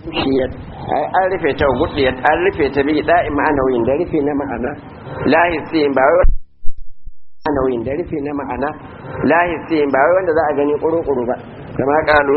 shiyat an rufe ta gudiyat an rufe ta bi da'i ma'anawiyin da rufe na ma'ana lahisiyin ba wai ma'anawiyin da rufe na ma'ana lahisiyin ba wai wanda za a gani kuru-kuru ba kama kalu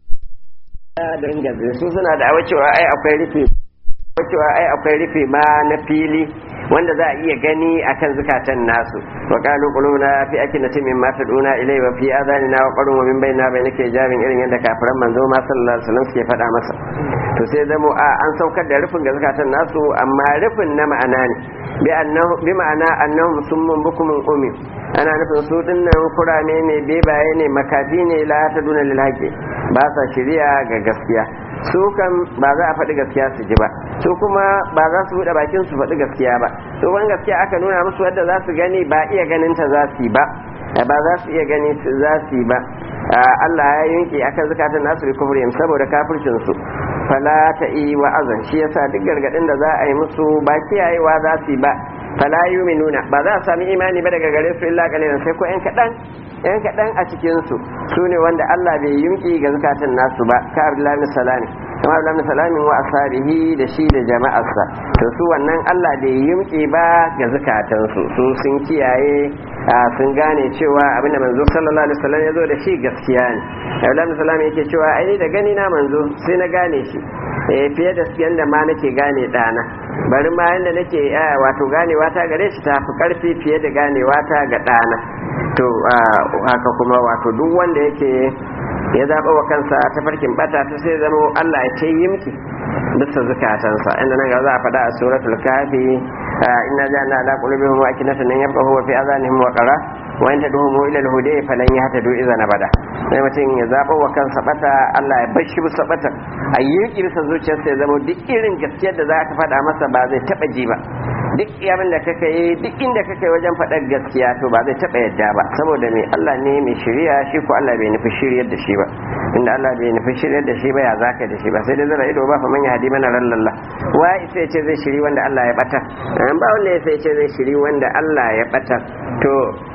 ta dangaze su suna da awa cewa ai akwai rufe cewa ai akwai rufe ma na fili wanda za a iya gani akan zukatan nasu wa qalu quluna fi akinati mimma taduna ilayhi wa fi adhanina wa qarun wa min bainina bainaka jabin irin yadda kafiran manzo ma sallallahu alaihi wasallam suke faɗa masa to sai zamo a an saukar da rufin ga zukatan nasu amma rufin na ma'ana ne bi annahu bi ma'ana annahum summun bukumun umi ana nufin su dinnan kurame ne bebaye ne makafi ne la taduna lil haqi ba sa shiriya ga gaskiya su kan ba za a faɗi gaskiya su ji ba su kuma ba za su buɗe bakin su faɗi gaskiya ba su wani gaskiya aka nuna musu wadda za su gani ba iya ganin ta za su yi ba ba za su iya gani za su yi ba Allah ya yanke akan zakatun nasu bi kufrihim saboda kafircin su fala ta yi wa'azan shi yasa duk gargadin da za a yi musu ba kiyayewa za su yi ba fala yuminuna ba za a sami imani ba daga gare su illa kalilan sai ko yan kaɗan yan kaɗan a cikinsu su ne wanda Allah bai yunki ga zukatan nasu ba ka Abdullahi salami kama Abdullahi salami wa ashabihi da shi da jama'arsa to su wannan Allah bai yunki ba ga zukatansu su sun kiyaye sun gane cewa abin da manzo sallallahu alaihi wasallam ya zo da shi gaskiya ne Abdullahi salami yake cewa ai da gani na manzo sai na gane shi eh fiye da yanda ma nake gane dana bari ma yanda nake wato ganewa ta gare shi ta fi karfi fiye da ganewa ta ga dana to haka kuma wato duk wanda yake ya zaɓa wa kansa ta farkin bata ta sai zama Allah ya ce yimki bisa zukatansa inda nan ga za a faɗa a suratul kafi inna ja'alna ala qulubihim akinatan an yafqahu wa fi adhanihim wa qara wa in tad'uhum ila al-huda falan yahtadu idza nabada sai mutum ya zaɓa wa kansa bata Allah ya bar shi bisa bata a yi bisa zuciyarsa ya zama duk irin gaskiyar da za ka faɗa masa ba zai taɓa ji ba duk abin da kaka yi duk inda kaka yi wajen faɗar gaskiya to ba zai taɓa yadda ba saboda mai Allah ne mai shirya shi ko Allah bai nufi shiryar da shi ba inda Allah bai nufi shiryar da shi ba ya zaka da shi ba sai dai zara ido ba fa man ya hadi mana rallalla wa sai ce zai shiri wanda Allah ya bata ba wanda ya sai ce zai shiri wanda Allah ya bata to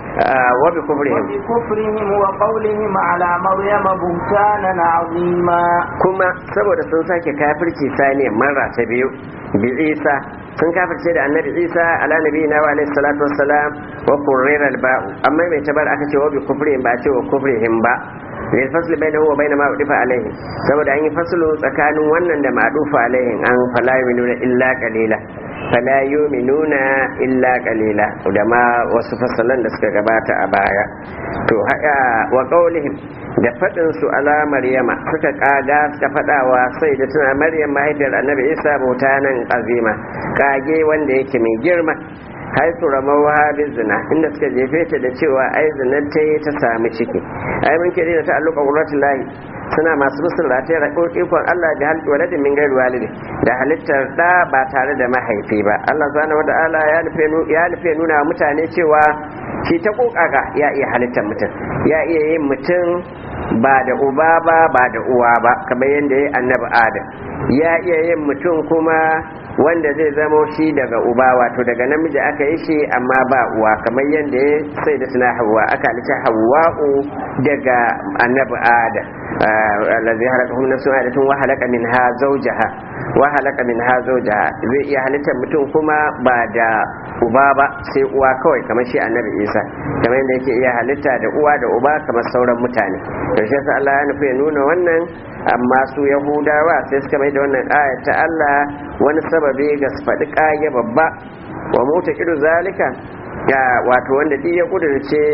وبكفرهم وبكفرهم وقولهم على مريم بهتانا عظيما كما سبب sun sake kafirci sani marra ta biyu bi Isa sun kafirce da annabi Isa ala nabiyina wa alayhi salatu wassalam wa qurrira al-ba'u amma mai tabar aka ce wa bi kufrihim ba ce wa kufrihim ba lil fasli bainahu wa bain ma udifa alaihi saboda an yi faslu tsakanin wannan da ma'dufa alaihi an fala yu'minuna illa qalila fala yu'minuna illa qalila da ma wasu fasalan da suka gabata a baya to haka wa qaulihim da fadin su ala maryama suka kaga suka fadawa sai da tana maryam mahaifiyar annabi isa bautanan azima kage wanda yake mai girma haitu ramawa bin zina inda suka jefe ta da cewa ai zinar ta yi ta sami ciki ai mun kiri da ta'alluqa qurratul lahi suna masu musul rataya da ikon Allah da halittu waladin min gairu walidi da halittar da ba tare da mahaifi ba Allah subhanahu wata'ala ya nufe ya nufe nuna mutane cewa shi ta kokaka ya iya halittar mutum ya iya yin mutum ba da uba ba ba da uwa ba kamar yadda ya annabi adam ya iya yin mutum kuma wanda zai zamo shi daga uba wato daga namiji aka yi shi amma ba uwa kamar yadda ya sai da suna hawa aka halitta hawa'u daga annabi adam allazi halaka hum nafsun adatun wa halaka minha zawjaha wa halaka minha zawjaha zai iya halittar mutum kuma ba da uba ba sai uwa kawai kamar shi annabi isa kamar yadda yake iya halitta da uwa da uba kamar sauran mutane to shi yasa Allah ya nufi ya nuna wannan amma su yahudawa sai suka mai da wannan aya ta Allah wani sababi ga su faɗi ƙage babba wa mota iru zalika ya wato wanda duk ya kudurce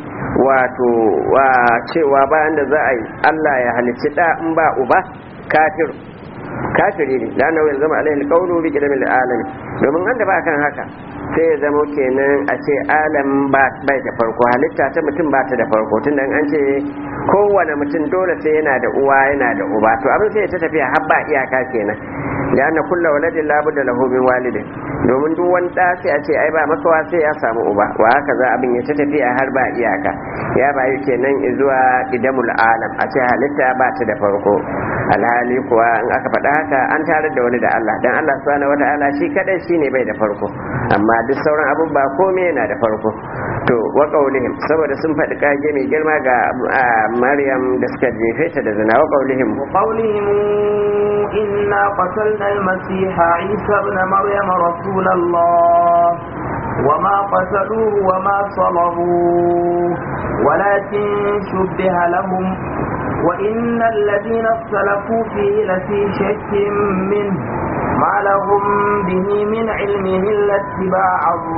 wato wa cewa bayan da za a yi Allah ya halicci da in ba uba kafir kafiri ne da nawa zama alaihi alqawlu bi kidamil alamin domin an da ba kan haka sai ya zama kenan a ce alam ba bai da farko halitta ta mutum ba ta da farko tunda an ce kowane mutum dole sai yana da uwa yana da uba to abin sai ta tafiya har ba iyaka kenan da anna kulla waladin la budda lahu min walidin domin duk wani da sai a ce ai ba makawa sai ya samu uba wa haka za abin ya ta tafiya har ba iyaka ya bayu kenan zuwa idamul alam a ce halitta ba ta da farko alhali kuwa in aka faɗa haka an tarar da wani da Allah dan Allah subhanahu wata'ala shi kadai shine bai da farko amma duk sauran abun ba komai yana da farko to wa qaulihim saboda sun faɗi kage mai girma ga Maryam da suka jefe ta da zina wa qaulihim وقولهم إنا قتلنا المسيح عيسى ابن مريم رسول الله وما قتلوه وما صلبوه ولكن شبه لهم وإن الذين اختلفوا فيه لفي شك منه ما لهم به من علم إلا اتباع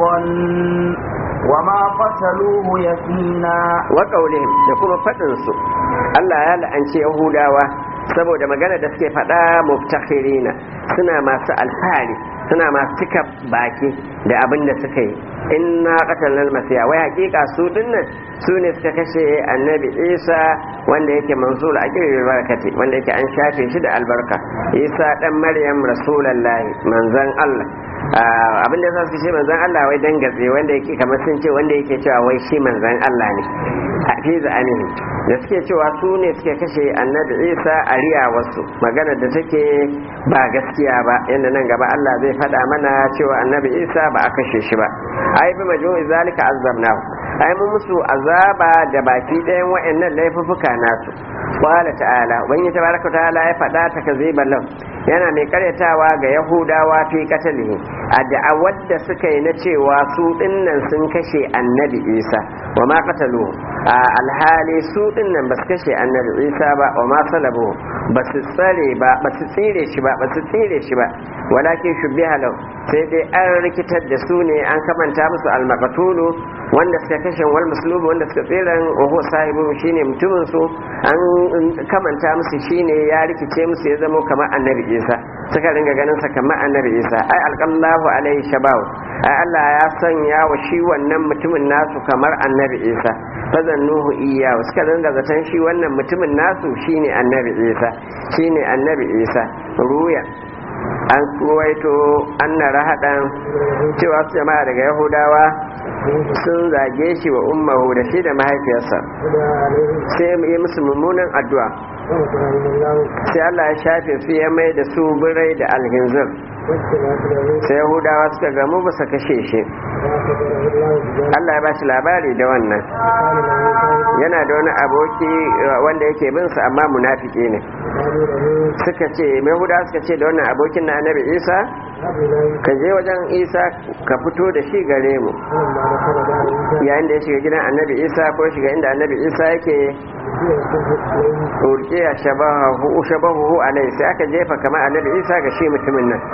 الظن وما قتلوه يقينا وقولهم يقوم فتنسوا الله يا لأنشي يهوداوا saboda magana da suke faɗa muftakhirina suna masu alfahari suna masu cika baki da abin da suka yi inna qatalna masiya wai hakika su dinnan su ne suka kashe annabi isa wanda yake manzul aqil barakati wanda yake an shafe shi da albarka isa dan maryam rasulullahi manzon allah abin da su ce manzon allah wai dan gatse wanda yake kamar sun ce wanda yake cewa wai shi manzon allah ne a fi za'anihi da suke cewa su ne suke kashe annabi isa a riya wasu magana da take ba gaskiya ba yadda nan gaba allah zai faɗa mana cewa annabi isa ba a kashe shi ba ai bi majmu'i zalika azabnahu ai mun musu azaba da baki ɗayan wa'annan laifuffuka nasu qala ta'ala ubangi tabaraka ta'ala ya faɗa ta kaziban lahu yana mai karyatawa ga yahudawa fi katalihi a da'awar da suka yi na cewa su dinnan sun kashe annabi isa wa ma qatalu a alhali su dinnan ba su kashe annabi isa ba wa ma salabu ba su tsare ba ba su tsire shi ba ba su tsire shi ba walakin shubbiha lahu sai dai an rikitar da su ne an kamanta musu almaqtulu wanda suka kashe wal muslubu wanda suka tsiran wa huwa sahibu shine mutumin su an kamanta musu shine ya rikice musu ya zama kamar annabi isa suka ringa ganin sa kamar annabi isa ai alqallahu alaihi shabaw ai Allah ya sanya wa shi wannan mutumin nasu kamar annabi isa fazannuhu iya suka ringa zaton shi wannan mutumin nasu shine annabi isa shine annabi isa ruya an ruwaito anna rahadan cewa su jama'a daga yahudawa sun zage shi wa ummahu da shi da mahaifiyarsa sai yi musu mummunan addu'a sai Allah ya shafe su ya mai da su birai da alhinzir sai yahudawa suka gamu ba su kashe shi Allah ya ba shi labari da wannan yana da wani aboki wanda yake bin sa amma munafiki ne suka ce yahudawa suka ce da wannan abokin na annabi isa ka je wajen isa ka fito da shi gare mu yayin da ya shiga gidan annabi isa ko shiga inda annabi isa yake urkiya shabahu alai sai aka jefa kamar annabi isa ga shi mutumin nan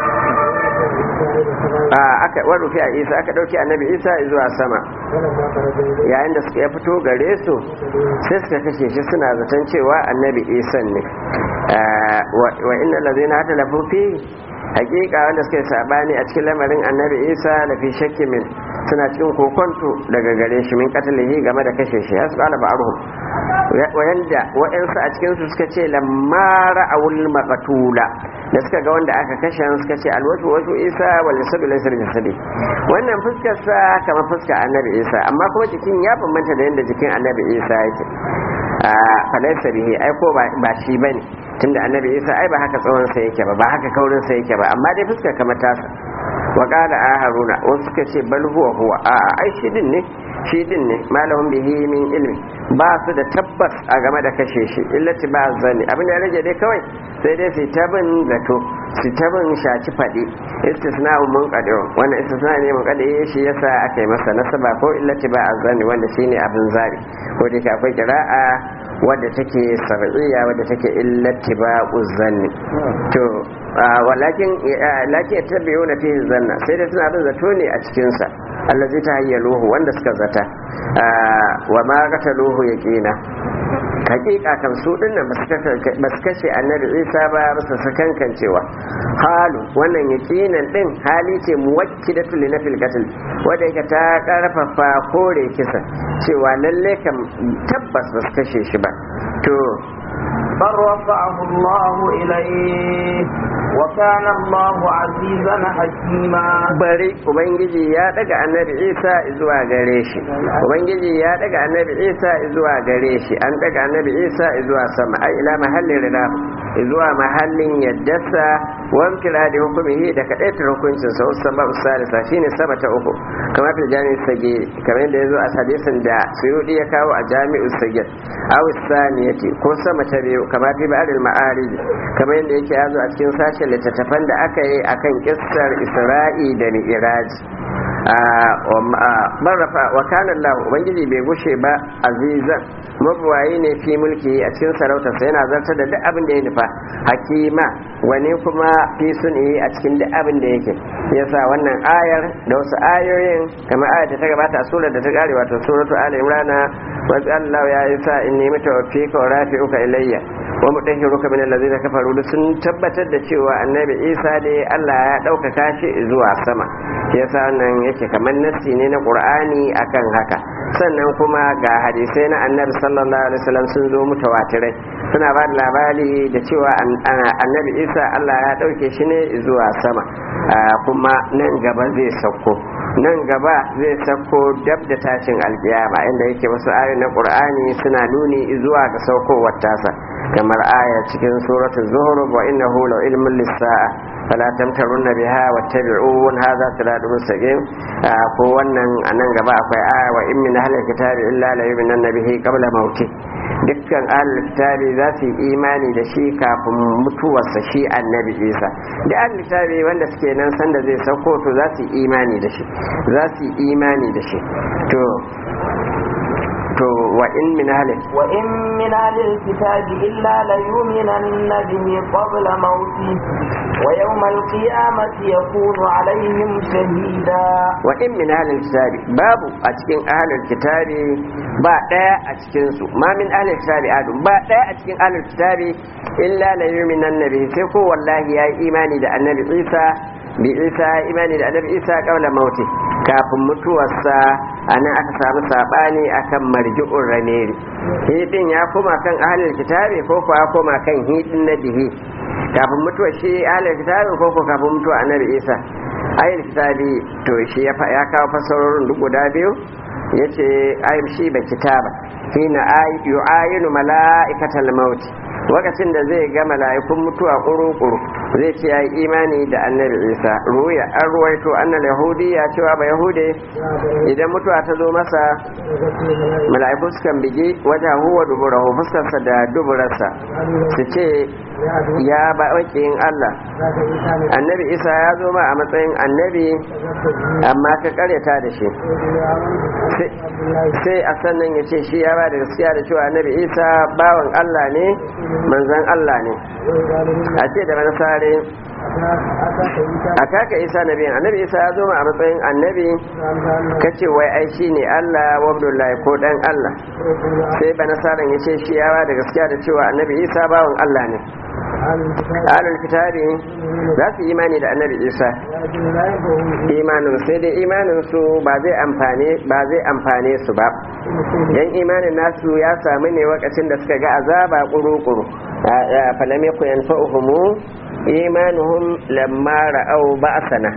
aka warufi a isa aka dauki annabi isa zuwa sama yayin da suka ya fito gare su sai suka kashe shi suna zaton cewa annabi isa ne wa inna lazina hata lafufi hakika wanda suka yi sabani a cikin lamarin annabi isa da fi shakki min suna cikin kokonto daga gare shi min katalihi game da kashe shi ya su kala ba'aruhum wayanda wa'ansu a cikin su suka ce lamma ra'awul maqtula da suka ga wanda aka kashe suka ce alwatu wasu isa wal yasadu laysa jasadi wannan fuskar sa kamar fuskar annabi isa amma kuma jikin ya bambanta da yanda jikin annabi isa yake a falaisa bihi ai ko ba shi bane tunda annabi isa ai ba haka tsawon sa yake ba ba haka kaurin sa yake ba amma dai fuskar kamar tasa wa qala haruna wasu suka ce bal huwa huwa a ai shi din ne shi din ne malahum bihi min ilmi ba su da tabbas a game da kashe shi illati ba zani abin da ya rage dai kawai sai dai su tabin zato su tabin shaci faɗi istisna'u mun qadi wannan istisna ne mun qadi shi yasa aka yi masa nasaba ko illati ba zani wanda shine abin zabi ko dai akwai qira'a wadda take sar'iyya wadda take illati ba zanni to walakin lakin tabi'una fi zanna sai dai suna bin zato ne a cikin sa allazi ta hayyaluhu wanda suka zata wa ma qataluhu yaqina hakika kan su dinnan ba su kashe annabi isa ba ba su sakankan cewa halu wannan yaqinan din hali ce muwakkidatu li nafil qatl wanda yake ta karfafa kore kisa cewa lalle kam tabbas ba su kashe shi ba to بل رفعه الله إليه وكان الله عزيزا حكيما bari ubangiji ya daga annabi isa zuwa gare shi ubangiji ya daga annabi isa zuwa gare shi an daga annabi isa zuwa sama ai ila mahallin rida zuwa mahallin yaddarsa wamkira da hukumihi da kadaitar hukuncin sa wasu sama usalisa shine sama ta uku kamar fil jami'u sagir kamar yadda yazo a hadisin da suyudi ya kawo a jami'u sagir aw saniyati ko sama ta biyu kamar fi ba'dil ma'arij kamar yadda yake yazo a cikin sashen littattafan da aka yi akan kissar isra'i da mi'raj marrafa wa kana Allah ubangiji bai gushe ba azizan mabuwayi ne fi mulki a cikin sarautarsa yana zartar da duk abin da ya nufa hakima wani kuma fi suni a cikin duk abin da yake yasa wannan ayar da wasu ayoyin kamar ayar da ta gabata a surar da ta kare wato suratu ali imrana wa Allah ya yi sa inni mutawaffika wa rafi'uka ilayya wa mutahhiruka min allazina kafaru sun tabbatar da cewa annabi Isa dai Allah ya ɗaukaka shi zuwa sama yasa wannan yake kamar nassi ne na Qur'ani akan haka sannan kuma ga hadisai na annabi sallallahu alaihi wasallam sun zo mutawatirai suna ba da labari da cewa annabi Isa Allah ya ɗauke shi ne zuwa sama kuma nan gaba zai sauko nan gaba zai sauko dab da tashin alkiyama inda yake wasu ayoyi na Qur'ani suna nuni zuwa ga saukowar tasa kamar aya cikin suratul zuhruf wa innahu la ilmun lis-sa'a fala tamtarunna biha wattabi'un hadha siratun mustaqim ko wannan anan gaba akwai aya wa in min ahlil kitabi illa la yu'minanna bihi qabla mauti dukkan ahlul kitabi za su yi imani da shi kafin mutuwarsa shi annabi isa da ahlul kitabi wanda suke nan sanda zai sauko to za su yi imani da shi za su yi imani da shi to to wa in min ahlil wa in min ahlil kitabi illa la yu'minanna bihi qabla mauti wa yawmal qiyamati yakunu alaihim shahida wa in min ahlil kitabi babu a cikin ahlil kitabi ba daya a cikin su ma min ahlil kitabi adu ba daya a cikin ahlil kitabi illa la yu'minanna bihi sai ko wallahi yayi imani da annabi Isa bi Isa imani da annabi Isa qabla mauti kafin mutuwarsa a nan aka samu sabani akan marji'un raneri hidin ya koma kan ahalin kitabi ko ko ya koma kan hidin na bihi kafin mutuwa shi ahalin kitabi ko ko kafin mutuwa annabi isa ahalin kitabi to shi ya kawo fasarorin duk guda biyu ya ce ayyub shi ba kitaba hina yu'ayinu mala'ikatal maut lokacin da zai ga mala'ikun mutuwa kuru-kuru zai ce ya yi imani da annabi isa ruya an ruwaito annal yahudi ya cewa ba yahude idan mutuwa ta zo masa mala'iku sukan bigi wajen huwa duburahu fuskarsa da duburarsa su ce ya ba wakiyin allah annabi isa ya zo ma a matsayin annabi amma ka karyata da shi sai a sannan ya ce shi ya ba da gaskiya da cewa annabi isa bawan allah ne manzan allah ne a ce da manasare a kaka isa nabiyan annabi isa ya zo ma a matsayin annabi kace wai ai shi ne allah wa abdullahi ko dan allah sai banasaran ya ce shi ya ba da gaskiya da cewa annabi isa bawan allah ne alul kitabi za su imani da annabi isa imanin sai dai imanin su ba zai amfane ba zai amfane su ba dan imanin nasu ya samu ne wakacin da suka ga azaba kuru-kuru falam yakun yanfa'uhum imanuhum lamma ra'aw ba'sana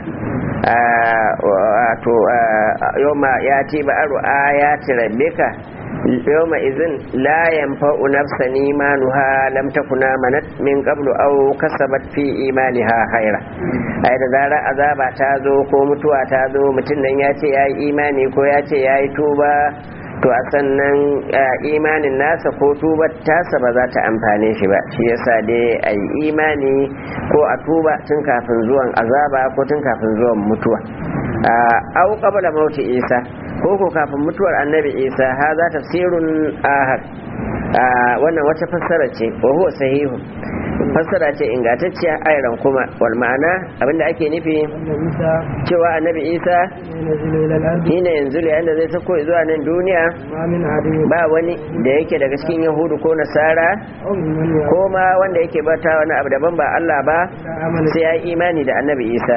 wato yawma yati ba'ru ayati rabbika yawma izin la yanfa'u nafsan imanuha lam takuna manat min qablu aw kasabat fi imaniha khaira ai da zarar azaba ta zo ko mutuwa ta zo mutum nan ya ce yayi imani ko ya ce yayi tuba to a sannan imanin nasa ko tuba tasa ba za ta amfane shi ba shi yasa dai a yi imani ko a tuba tun kafin zuwan azaba ko tun kafin zuwan mutuwa au qabla mauti isa ko ko kafin mutuwar annabi isa ha za tafsirun ahad wannan wata fassara ce wa huwa sahihu fassara ce ingantacciya ayran kuma wal ma'ana abinda ake nufi cewa annabi isa shine yanzu da yanda zai sako zuwa nan duniya ba wani da yake daga cikin yahudu ko nasara ko ma wanda yake bata wani abu daban ba Allah ba sai ya yi imani da annabi isa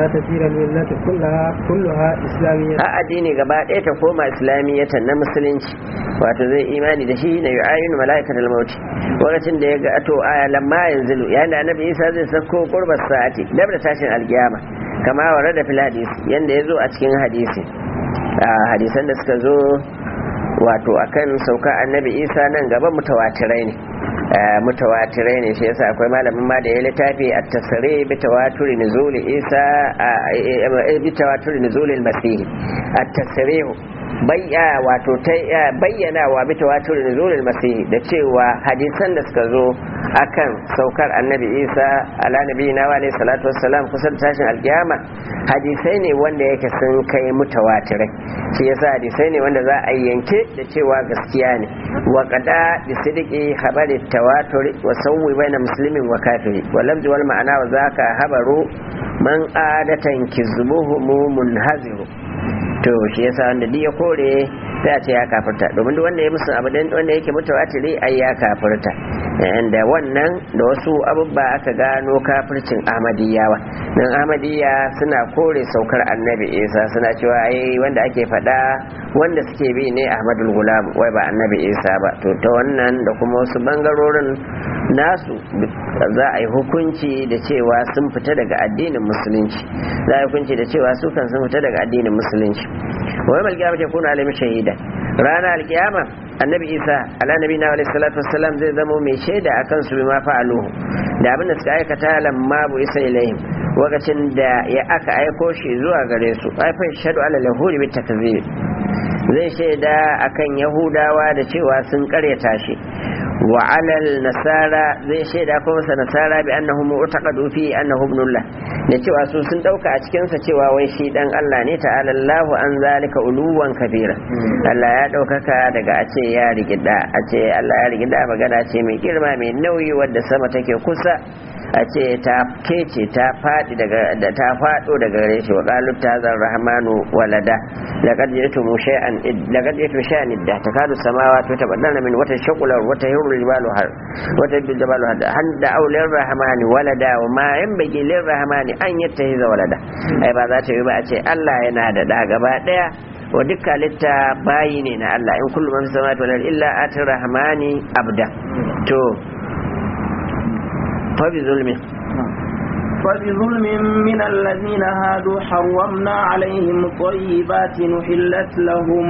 a addini gaba ɗaya ta koma islamiyyatan na musulunci wato zai imani da shi na yu'ayinu mala'ikatul maut lokacin da ya ga to aya lamma yanzilu yayin da annabi isa zai sako qurbar sa'ati dab da tashin alkiyama kama wa da fil hadisi yanda yazo a cikin hadisi hadisan da suka zo wato akan sauka annabi isa nan gaba mutawatirai ne mutawatirai ne shi yasa akwai malamin ma da ya littafi a tasiri bi tawaturi nuzul isa bi tawaturi nuzul al-masih at-tasrih bayya wato bayyana wa bi tawatur nuzul al-masih da cewa hadisan da suka zo akan saukar annabi isa ala nabiyina wa alayhi salatu wassalam kusan tashin alkiyama hadisai ne wanda yake sun kai mutawatirai shi yasa hadisai ne wanda za a yanke da cewa gaskiya ne wa qada bi sidqi khabari tawatur wa sawwi baina muslimin wa kafiri wa lamzi wal ma'ana wa zaka habaru man adatan kizbuhu munhaziru to shi yasa wanda duk ya kore sai a ce ya kafirta domin duk wanda ya musu abu wanda yake mutawatiri ai ya kafirta da wannan da wasu abubba aka gano kafircin ahmadiyyawa dan ahmadiyya suna kore saukar annabi isa suna cewa ai wanda ake faɗa wanda suke bi ne ahmadul gulam wai ba annabi isa ba to ta wannan da kuma wasu bangarorin nasu za a yi hukunci da cewa sun fita daga addinin musulunci za a yi hukunci da cewa su kan sun fita daga addinin musulunci wai malkiyama ce kuna alimin shahida rana alkiyama annabi isa ala nabi na alaihi salatu wassalam zai zamo mai shaida akan su bima fa'aluhu da abin da suka aikata lamma bu isa ilaihim lokacin da ya aka aiko shi zuwa gare su aifan shadu ala lahuri bi takzib zai shaida akan yahudawa da cewa sun karyata shi wa alal nasara zai shaida ko masa nasara bi annahu mu'taqadu fi annahu ibnullah da cewa su sun dauka a cikin sa cewa wai shi dan Allah ne ta'ala Allahu an zalika uluwan kabira Allah ya daukaka daga a ce ya rigida a ce Allah ya rigida magana ce mai girma mai nauyi wadda sama take kusa a ce ta kece ta faɗi daga da ta faɗo daga gare shi wa qalu tazar rahmanu walada laqad ji'tum shay'an laqad ji'tum shay'an idda takadu samawati tabaddalna min wata shaqula wata yurul jibalu har wata bil jibalu har handa aulir rahmani walada wa ma yanbaghi lir rahmani an yattahiza walada ai ba za ta yi ba a ce Allah yana da da gaba daya wa duk halitta bayi ne na Allah in kullu man fi samawati wal illa atir rahmani abda to فبظلم فبظلم من الذين هادوا حرمنا عليهم طيبات نحلت لهم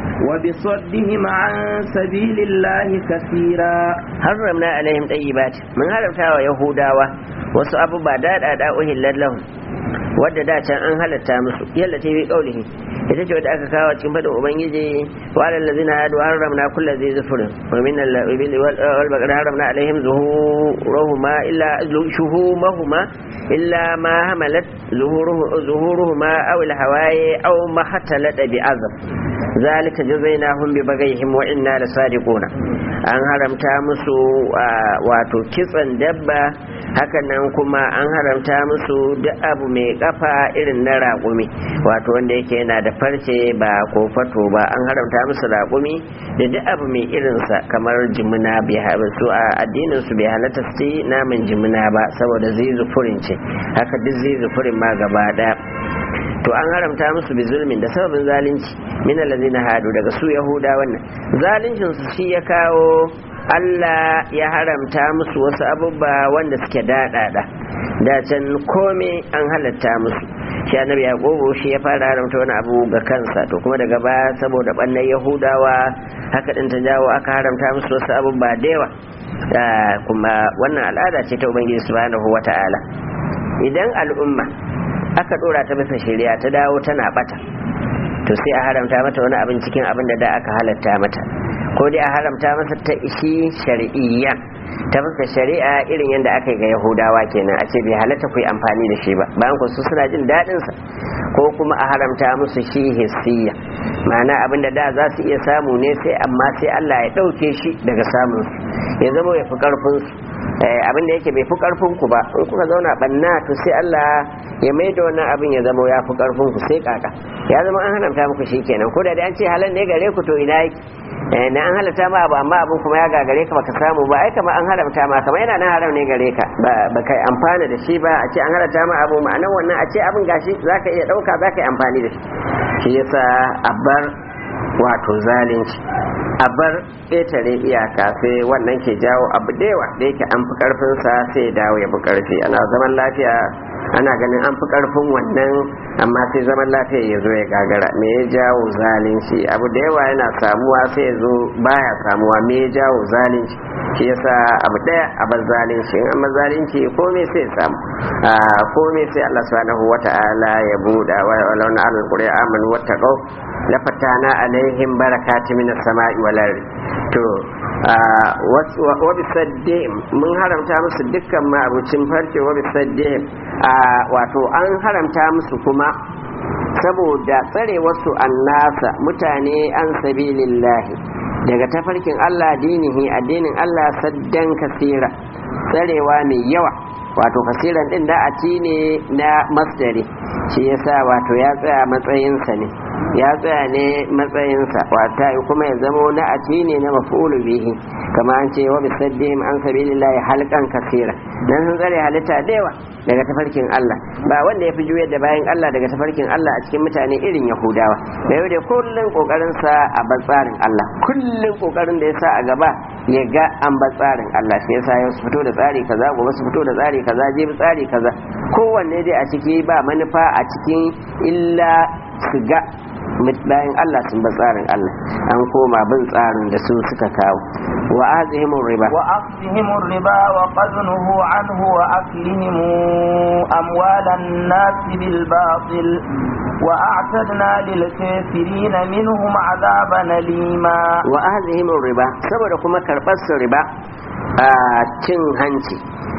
وبصدهم عن سبيل الله كثيرا حرمنا عليهم طيبات من هرمتا ويهودا wasu abubuwa daɗa da uhillar lahum wadda da can an halatta musu yalla ta bi kaulihi ita ce wadda aka kawo cikin fadin ubangiji wa alal ladzina hadu haramna kullu zai zufurin wa min al-ibil wal baqar haramna alaihim zuhuruhuma illa shuhumahuma illa ma hamalat zuhuruhuma aw al-hawaye aw ma hatalata bi azab zalika jazainahum bi bagayhim wa inna lasadiquna an haramta musu wato kitsan dabba hakan nan kuma an haramta musu duk abu mai kafa irin na raƙumi wato wanda yake yana da farce ba ko fato ba an haramta musu raƙumi da duk abu mai irinsa kamar jimina su a addinin su bai halatta su naman jimina ba saboda zai zufurin ce haka duk zai zufurin ma gaba ɗaya to an haramta musu bi zulmin da sababin zalunci min allazina hadu daga su yahuda wannan zaluncin su shi ya kawo Allah ya haramta musu wasu abubuwa wanda suke daɗaɗa da can kome an halatta musu shi annabi yaqubu shi ya fara haramta wani abu ga kansa to kuma daga baya saboda bannan yahudawa haka din ta jawo aka haramta musu wasu abubuwa da yawa kuma wannan al'ada ce ta ubangiji subhanahu wata'ala idan al'umma aka dora ta bisa shari'a ta dawo tana bata to sai a haramta mata wani abin cikin abin da da aka halatta mata ko dai a haramta masa ta ishi shari'iyya ta fuska shari'a irin yadda aka yi ga yahudawa kenan a ce bai halatta ku yi amfani da shi ba bayan ku su suna jin daɗin sa ko kuma a haramta musu shi hissiya ma'ana abin da da za su iya samu ne sai amma sai Allah ya ɗauke shi daga samun su ya zama ya fi ƙarfin su abin da yake bai fi karfin ku ba in kuka zauna banna to sai Allah ya mai da wannan abin ya zama ya fi karfin ku sai kaka ya zama an haramta muku shi kenan ko da dai an ce halal ne gare ku to ina yake na an halatta ma abu amma abin kuma ya gagare ka baka samu ba ai kamar an haramta ma kamar yana nan haram ne gare ka ba kai amfana da shi ba a ce an halatta ma abu ma'anar wannan a ce abin gashi zaka iya dauka zaka yi amfani da shi shi yasa a bar wato zalunci a bar ƙetare iyaka sai wannan ke jawo abu da yawa da yake an fi ƙarfinsa sai ya dawo ya fi ƙarfi ana zaman lafiya ana ganin an fi karfin wannan amma sai zaman lafiya ya zo ya gagara me ya jawo zalunci abu da yawa yana samuwa sai ya zo baya samuwa me ya jawo zalunci shi yasa abu daya a bar zalunci in amma zalunci komai sai ya samu komai sai Allah subhanahu wata'ala ya buɗa wa law na al-qur'an amanu wattaqau la fatana alaihim barakati minas sama'i wal ardi to wa bisaddihim mun haramta musu dukkan ma'abucin farce wa bisaddihim wato an haramta musu kuma saboda tsare wasu annasa mutane an sabilillahi daga tafarkin Allah dinihi addinin Allah saddan kasira tsarewa mai yawa wato kasiran din da a ne na masdari shi yasa wato ya tsaya matsayinsa ne ya tsaya ne matsayinsa wata kuma ya zama na ati ne na mafulu bihi kama an ce wa bisaddihim an sabilillahi halkan kasira dan sun tsare halitta da yawa daga tafarkin Allah ba wanda ya fi juyar da bayan Allah daga tafarkin Allah a cikin mutane irin Yahudawa da yau da kullun kokarin sa a tsarin Allah kullun kokarin da ya sa a gaba ya ga an tsarin Allah shi yasa yau su fito da tsari kaza gobe su fito da tsari kaza jibi tsari kaza kowanne dai a ciki ba manufa a cikin illa su ga bayan Allah sun ba tsarin Allah an koma bin tsarin da su suka kawo wa azihim riba wa akhdihim riba wa qadnuhu anhu wa aklihim amwalan nas bil batil wa a'tadna lil kafirin minhum azaban alima wa azihim riba saboda kuma karbar su riba a cin hanci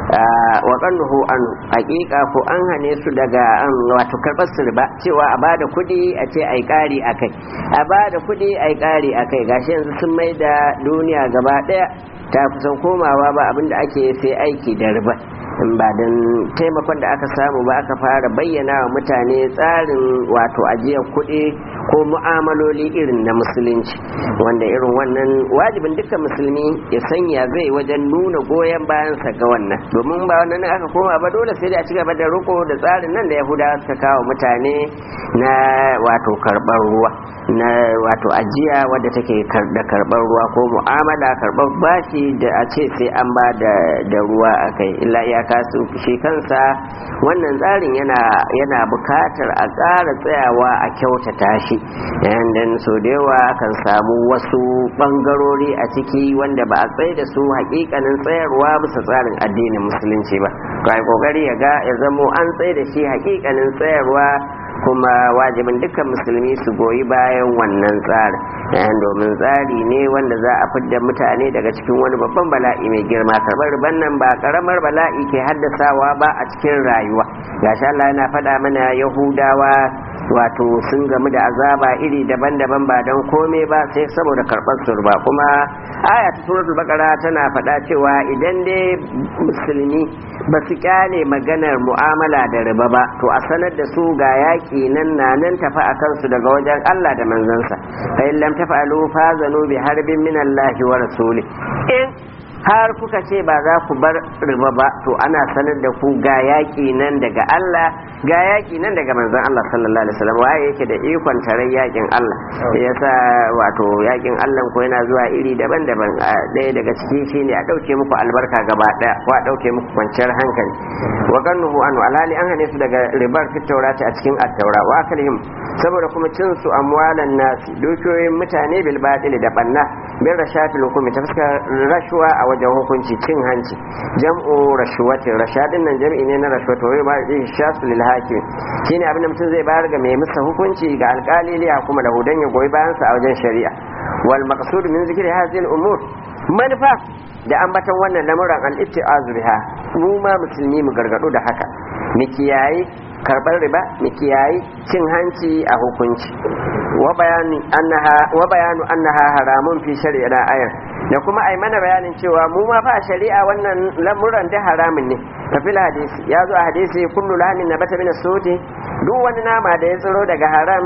wa ƙannuhu an hakika ko an hane su daga an wato karɓar su riba cewa a bada kuɗi a ce ai ƙari a kai a bada kuɗi ai ƙari a kai gashi yanzu sun mai da duniya gaba ɗaya ta kusan komawa ba abinda ake sai aiki da riba in ba don taimakon da aka samu ba aka fara bayyana wa mutane tsarin wato ajiyar kuɗi ko mu'amaloli irin na musulunci wanda irin wannan wajibin dukkan musulmi ya sanya zai wajen nuna goyon bayansa ga wannan domin ba wannan aka koma ba dole sai da a ci gaba da riko da tsarin nan da yahudawa suka kawo mutane na wato karɓar ruwa na wato ajiya wadda take da karɓar ruwa ko mu'amala karɓar bashi da a ce sai an ba da ruwa a kai illa iyaka su shi kansa wannan tsarin yana yana bukatar a ƙara tsayawa a kyautata shi dan so da yawa kan samu wasu bangarori a ciki wanda ba a tsaye da su hakikanin tsayarwa bisa tsarin addinin musulunci ba kai kokari ya ga ya zamo an tsaye da shi hakikanin tsayarwa kuma wajibin dukkan musulmi su goyi bayan wannan tsarin domin tsari ne wanda za a fidda mutane daga cikin wani babban bala'i mai girma karɓar riban nan ba karamar bala'i ke haddasawa ba a cikin rayuwa gashi Allah yana faɗa mana yahudawa wato sun gamu da azaba iri daban-daban ba don kome ba sai saboda karɓar surba kuma aya ta suratul baqara tana faɗa cewa idan dai musulmi ba su kyale maganar mu'amala da riba ba to a sanar da su ga yaƙi nan na nan tafi a kansu daga wajen Allah da manzansa fa in lam taf'alu fazanu bi harbin min Allah wa rasuli in har kuka ce ba za ku bar riba ba to ana sanar da ku ga yaƙi nan daga Allah ga yaƙi nan daga manzon Allah sallallahu alaihi wasallam waye yake da ikon tare yaƙin Allah yasa wato yaƙin Allah ko yana zuwa iri daban-daban ɗaya daga ciki shine a ɗauke muku albarka gaba ɗaya ko a ɗauke muku kwanciyar hankali wa gannuhu anu alhali an hane su daga ribar fit taurati a cikin at-taura wa akalihim saboda kuma cin su amwalan nasi dukiyoyin mutane bil batil da banna bin rashatil hukumi ta fuskar rashwa a wajen hukunci cin hanci jam'u rashwatin rashadin nan jam'i ne na rashwata wai ba zai shasu lil hakim shine abin da mutum zai bayar ga mai masa hukunci ga alkali liya kuma da hudan ya goyi bayan sa a wajen shari'a wal maqsud min zikri hadhihi al umur manufa da ambatan wannan lamuran al itti'azu biha mu ma musulmi mu gargado da haka mu kiyayi karbar riba mu kiyayi cin hanci a hukunci wa bayani annaha wa bayanu annaha haramun fi shari'a ayar da kuma ai mana bayanin cewa mu ma fa shari'a wannan lamuran da haramun ne kafil hadisi ya zo a hadisi kullu lamin nabata min as-suti duk wani nama da ya tsiro daga haram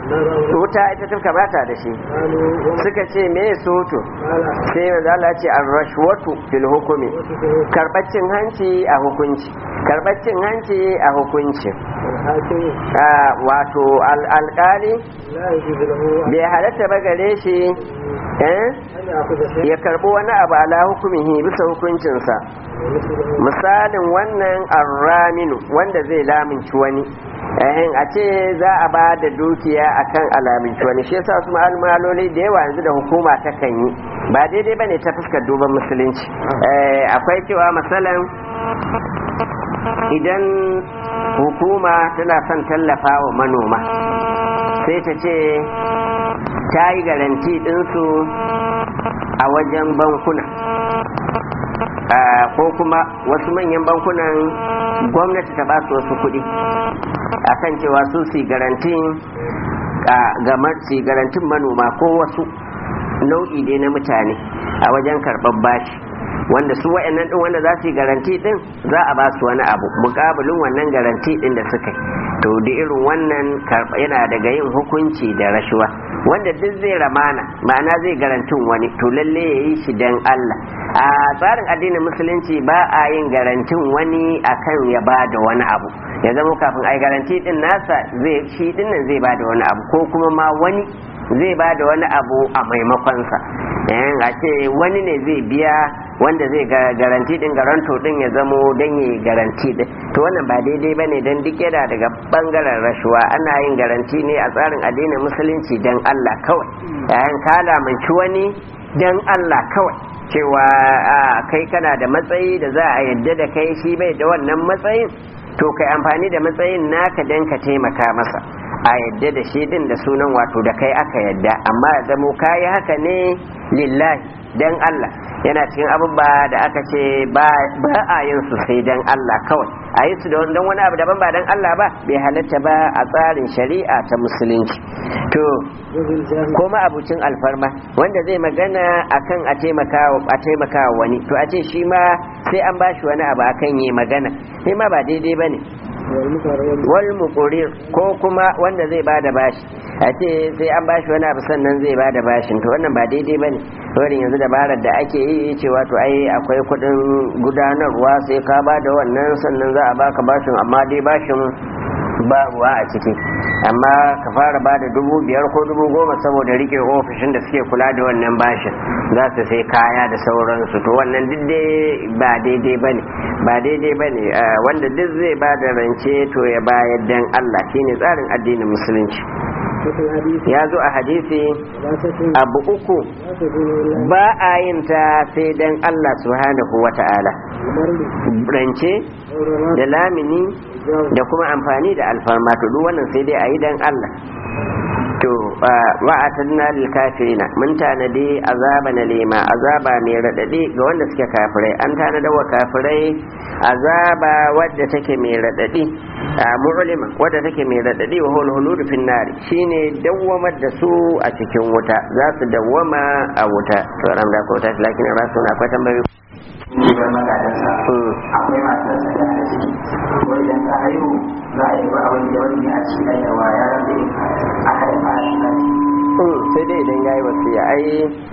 wuta ita ta kamata da shi suka ce me soto sai manzo Allah ce ar-rashwatu fil hukmi karbacin hanci a hukunci karbacin hanci a hukunci wato alƙali bai halatta ba gare shi eh ya karbi wani abu ala hukumihi bisa hukuncinsa misalin wannan arraminu wanda zai laminci wani ehin a ce za a ba da dukiya akan alaminci wani shi yasa su maloli da yawa yanzu da hukuma ta kan yi ba daidai bane ta fuskar duban musulunci akwai cewa misalan idan hukuma tana son tallafa wa manoma sai ta ce ta yi garanti ɗinsu a wajen bankuna ko kuma wasu manyan bankunan gwamnati ta ba su wasu kuɗi a kan cewa su su garantin garantin manoma ko wasu nau'i dai na mutane a wajen karɓar bashi wanda su wa'annan din wanda za su yi garanti din za a ba su wani abu mukabilin wannan garanti din da suka yi to da irin wannan yana daga yin hukunci da rashuwa wanda duk zai ramana ma'ana zai garantin wani to lalle ya yi shi dan Allah a tsarin addinin musulunci ba a yin garantin wani akan ya ba da wani abu ya zama kafin a yi garanti din nasa zai shi dinnan zai ba da wani abu ko kuma ma wani zai ba da wani abu a maimakonsa a ce wani ne zai biya wanda zai garanti din garanto din ya zamo don yi garanti din to wannan ba daidai bane don duk yana daga bangaren rashuwa ana yin garanti ne a tsarin addinin musulunci don Allah kawai yayin kala manci wani don Allah kawai cewa kai kana da matsayi da za a yadda da kai shi bai da wannan matsayin to kai amfani da matsayin naka don ka taimaka masa a yadda da shi din da sunan wato da kai aka yadda amma ya zamo kayi haka ne lillahi dan Allah yana cikin abubuwa da aka ce ba a yin su sai dan Allah kawai a yi su da wani abu daban ba dan Allah ba bai halatta ba a tsarin shari'a ta musulunci to kuma abucin alfarma wanda zai magana akan a taimaka wani to a ce shi ma sai an bashi wani abu akan yi magana sai ma ba daidai bane wal muqrir ko kuma wanda zai bada bashi a ce sai an bashi wani abu sannan zai bada bashin to wannan ba daidai bane wurin yanzu dabarar da ake yi cewa to ai akwai kudin gudanarwa sai ka bada wannan sannan za a baka bashin amma dai bashin ba ruwa a ciki amma ka fara ba da dubu biyar ko dubu goma saboda rike ofishin da suke kula da wannan bashin za su sai kaya da sauransu to wannan duk dai ba daidai ba ne ba daidai ba ne wanda duk zai ba da rance to ya bayar dan Allah shine tsarin addinin musulunci ya zo a hadisi abu uku ba a yin ta sai dan Allah subhanahu wa ta'ala rance da lamini da kuma amfani da alfarma to duk wannan sai dai a yi dan Allah to wa'atadna lil kafirina mun tanadi azaba na lema azaba mai radadi ga wanda suke kafirai an tanada wa kafirai azaba wadda take mai radadi mu'lima wadda take mai radadi wa hul hulud fin nar shine dawwamar da su a cikin wuta za su dawwama a wuta to ran da ko ta lakin rasu na akwai tambayoyi ne bar magadansa akwai masu sanya da ciki ko idan ta haihu za a yi ba abin da wani a ci da yawa yaran da a haifa a shi sai dai idan ya yi wasiya ai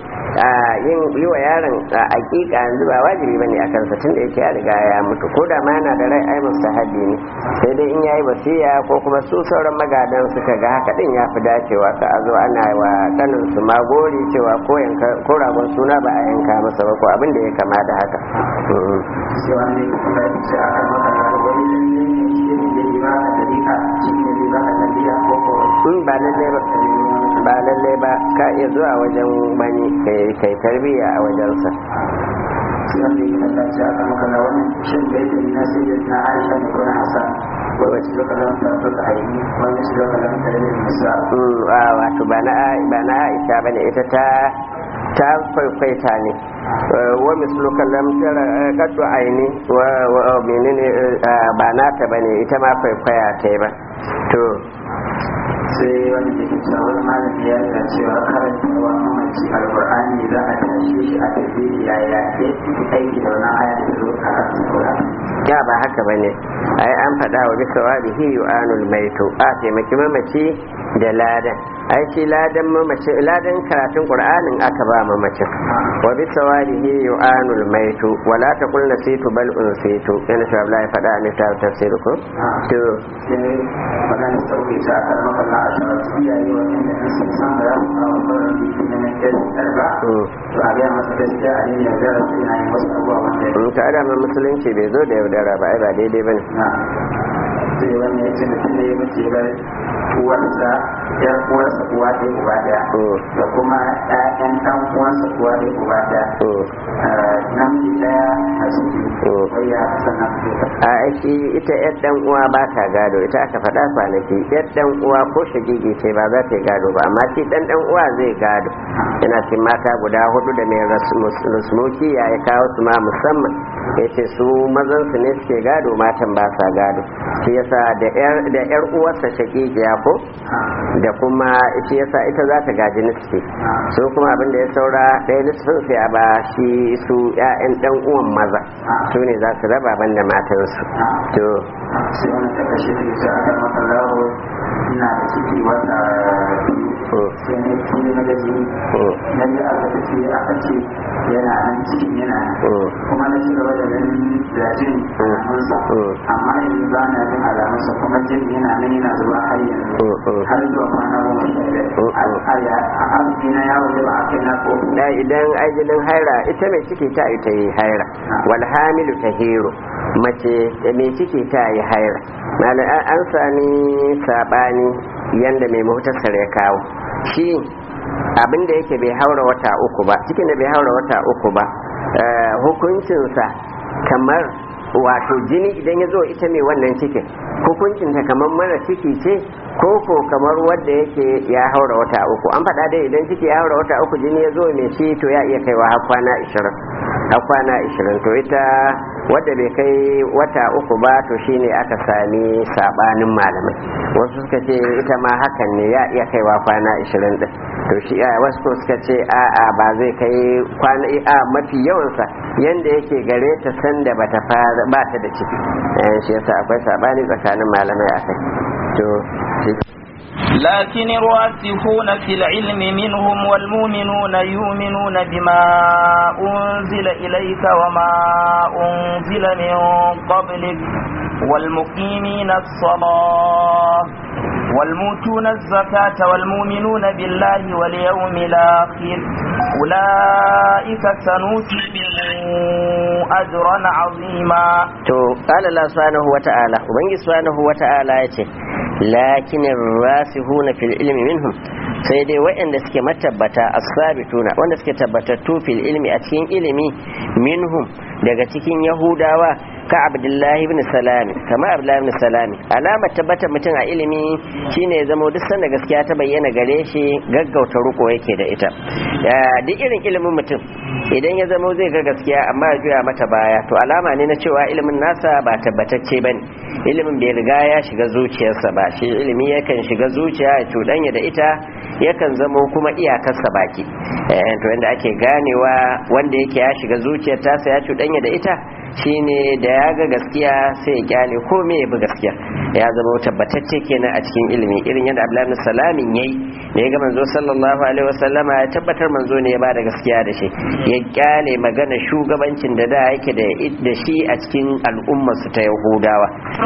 yin yi wa yaron a hakika yanzu ba wajibi bane a kansa tun da yake ya riga ya mutu ko da ma yana da rai ai mustahabi ne sai dai in yayi wasiya ko kuma su sauran magadan suka ga haka din ya fi dacewa ka a zo ana wa kanin su magori cewa ko yanka ko ragon suna ba a yanka masa ba ko abin da ya kama da haka cewa ne kuma ya ce a kan maka da wani da ne shi ne da ba ka da rika shi ne da ba ka da rika ko ko in ba lalle ba ba lalle ba ka iya zuwa wajen wani kai tarbiyya a wajensa sai wanda ya kasance a kan maka da wani shin da yake na sai da na aisha ne ko na hasan ko wace lokacin ta suka aini wani shi lokacin ta da nisa wato ba na ba na aisha bane ita ta ta kwaikwaita ne wa mislu kallam tara kaddu aini wa menene ba nata bane ita ma kwaikwaya ta ba to sai wani da ke cewa wani malami ya yana cewa karanta wa mamaci alkur'ani za a tashe shi a tafi yaya ya aiki da wannan aya da zo a kan ya ba haka bane ai an faɗa wa bisa wadihi yu'anul maitu a taimaki mamaci da ladan ai shi ladan mamaci ladan karatun qur'anin aka ba mamacin wa bisa wadihi yu'anul maitu wala taqul nasitu bal unsitu yana shi Allah ya faɗa ne ta tafsir ko to sai magana sauke ta a kan makalla a shawar su iyaye wanda in sun san da za su kawo sauran biki na nan ɗaya ɗarba to a gaya masa gaskiya a yin yaudara su yana yin wasu abubuwa wanda ya in ta adama musulunci bai zo da yaudara ba ai ba daidai bane na sai wani ya ce mutum ne ya mace bar uwarsa yar uwarsa uwa ɗaya uba ɗaya da kuma ƴaƴan ɗan uwansa uwa ɗaya uba ɗaya namiji ɗaya mace biyu wai ya sannan su a shi ita yar dan uwa ba ta gado ita aka faɗa kwanaki yar dan uwa ko shagigi ce ba za ta yi gado ba amma shi dan dan uwa zai gado yana cikin mata guda hudu da mai rasmuki ya yi kawo su ma musamman ya ce su mazan su ne suke gado matan ba sa gado shi yasa da yar uwarsa shagigiya ko da kuma shi yasa ita za ta gaji nisfi su kuma abin da ya saura ɗaya nisfin sai a ba shi su 'ya'yan dan uwan maza su ne za su raba ban da matansu to sai wani ta kashe da ita aka maka lawo ina da ciki wata biyu sai na kiri na gaji na yi aka tafi aka ce yana nan cikin yana nan kuma na ci gaba da ganin da jin alamunsa amma yanzu ba na jin alamunsa kuma jin yana nan yana zuwa har yanzu har zuwa kwana goma sha biyar a arziki na yawo da ba a kai na ko da idan ajalin haira ita mai ciki ta yi ta yi haira wal hamilu ta hero mace mai ciki ta yi haira an sami sabani yanda mai muhtasar ya kawo shi abin da yake bai haura wata uku ba cikin da bai haura wata uku ba hukuncinsa kamar wato jini idan ya zo ita mai wannan cikin hukuncinta kamar mara ciki ce ko ko kamar wadda yake ya haura wata uku an faɗa dai idan ciki ya haura wata uku jini ya zo mai shi to ya iya kaiwa har kwana ishirin har kwana ishirin to ita wadda bai kai wata uku ba to shine aka sami sabanin malamai wasu suka ce ita ma hakan ne ya iya kaiwa kwana ishirin din to shi wasu suka ce a'a ba zai kai kwana a mafi yawansa yanda yake gare ta sanda bata fara ba ta da ciki shi yasa akwai sabani tsakanin malamai akai to لكن الراسخون في العلم منهم والمؤمنون يؤمنون بما أنزل إليك وما أنزل من قبلك والمقيمين الصلاة والموتون الزكاة والمؤمنون بالله واليوم الآخر أولئك سنوتيهم أجرا عظيما to qala Allah subhanahu wata'ala ubangi subhanahu wata'ala yace lakin rasihuna fil ilmi minhum sai dai waɗanda suke matabbata as-sabituna wanda suke tabbatattu fil ilmi a cikin ilimi minhum daga cikin yahudawa ka abdullahi ibn salami kama abdullahi ibn salami alamar tabbatar mutum a ilimi shine ya zama duk sanda gaskiya ta bayyana gare shi gaggauta ruko yake da ita duk irin ilimin mutum idan ya zama zai ga gaskiya amma ya juya mata baya to alama ne na cewa ilimin nasa ba tabbatacce bane ilimin bai riga ya shiga zuciyarsa ba shi ilimi yakan shiga zuciya ya cuɗanya da ita yakan zamo kuma iyakarsa baki to yadda ake ganewa wanda yake ya shiga zuciyar tasa ya cuɗanya da ita shine da ya ga gaskiya sai ya kyale ko me ya bi gaskiya ya zama tabbatacce kenan a cikin ilimi irin yadda Abdullahi salamin yayi da ya ga manzo sallallahu alaihi wasallama ya tabbatar manzo ne ya ba da gaskiya da shi ya kyale magana shugabancin da da yake da shi a cikin al'ummar su ta Yahudawa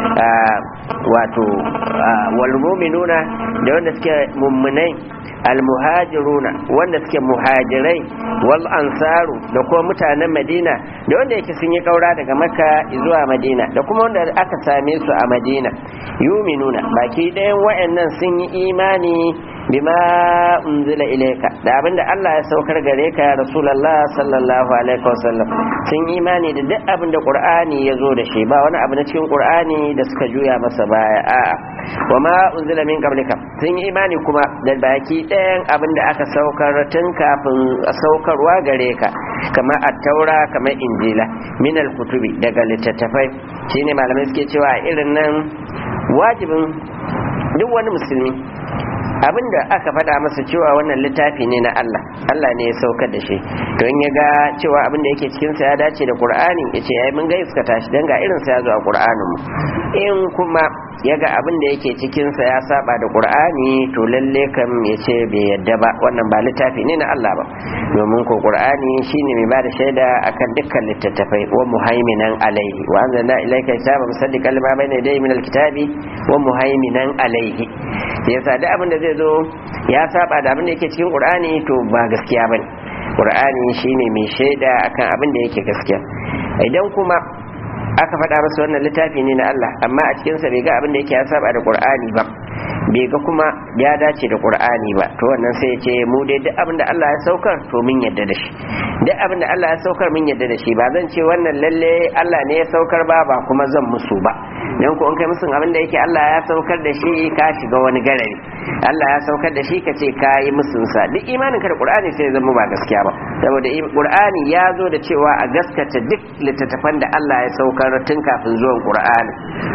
wato wal mu'minuna da wanda suke mummunai almuhajiruna wanda suke muhajirai wal ansaru da kuma mutanen madina da wanda yake sun yi kaura daga makka zuwa madina da kuma wanda aka same su a madina yuminuna baki ɗayan wa'annan sun yi imani bima unzila ilayka da abinda Allah ya saukar gare ka rasulullah sallallahu alaihi wasallam sun imani da duk abinda qur'ani ya zo da shi ba wani abu na cikin qur'ani da suka juya masa baya a'a wa ma unzila min qablika sun yi imani kuma da baki ɗayan abinda aka saukar tun kafin saukarwa gare ka kamar at-taura kamar injila min al-kutubi daga littattafai shine malamai suke cewa irin nan wajibin duk wani musulmi abinda aka faɗa masa cewa wannan littafi ne na Allah Allah ne ya saukar da shi to in ya ga cewa abin da yake cikin sa ya dace da Qur'ani ya ce ai mun ga iska tashi dan ga irin sa ya zo a Qur'anin mu in kuma ya ga abin da yake cikin sa ya saba da Qur'ani to lalle kam ya ce bai yadda ba wannan ba littafi ne na Allah ba domin ko Qur'ani shine mai bada shaida akan dukkan littattafai wa muhaiminan alaihi wa anzalna ilayka kitaba musaddiqan lima bayna yadayhi min alkitabi wa muhaiminan alaihi yasa da abin da zai zo ya saba da abin da yake cikin Qur'ani to ba gaskiya bane Qur'ani shine mai shaida akan abin da yake gaskiya idan kuma aka faɗa masa wannan littafi ne na Allah amma a cikinsa bai ga abin da yake ya saba da Qur'ani ba bai ga kuma ya dace da Qur'ani ba to wannan sai ya ce mu dai duk abin da Allah ya saukar to mun yadda da shi duk abin da Allah ya saukar mun yadda da shi ba zan ce wannan lalle Allah ne ya saukar ba ba kuma zan musu ba dan ko in kai musun abin da yake Allah ya saukar da shi ka shiga wani garari Allah ya saukar da shi ka ce ka yi musun sa duk imanin ka da Qur'ani sai ya zama ba gaskiya ba saboda Qur'ani ya zo da cewa a gaskata duk littattafan da Allah ya saukar tun kafin zuwan Qur'ani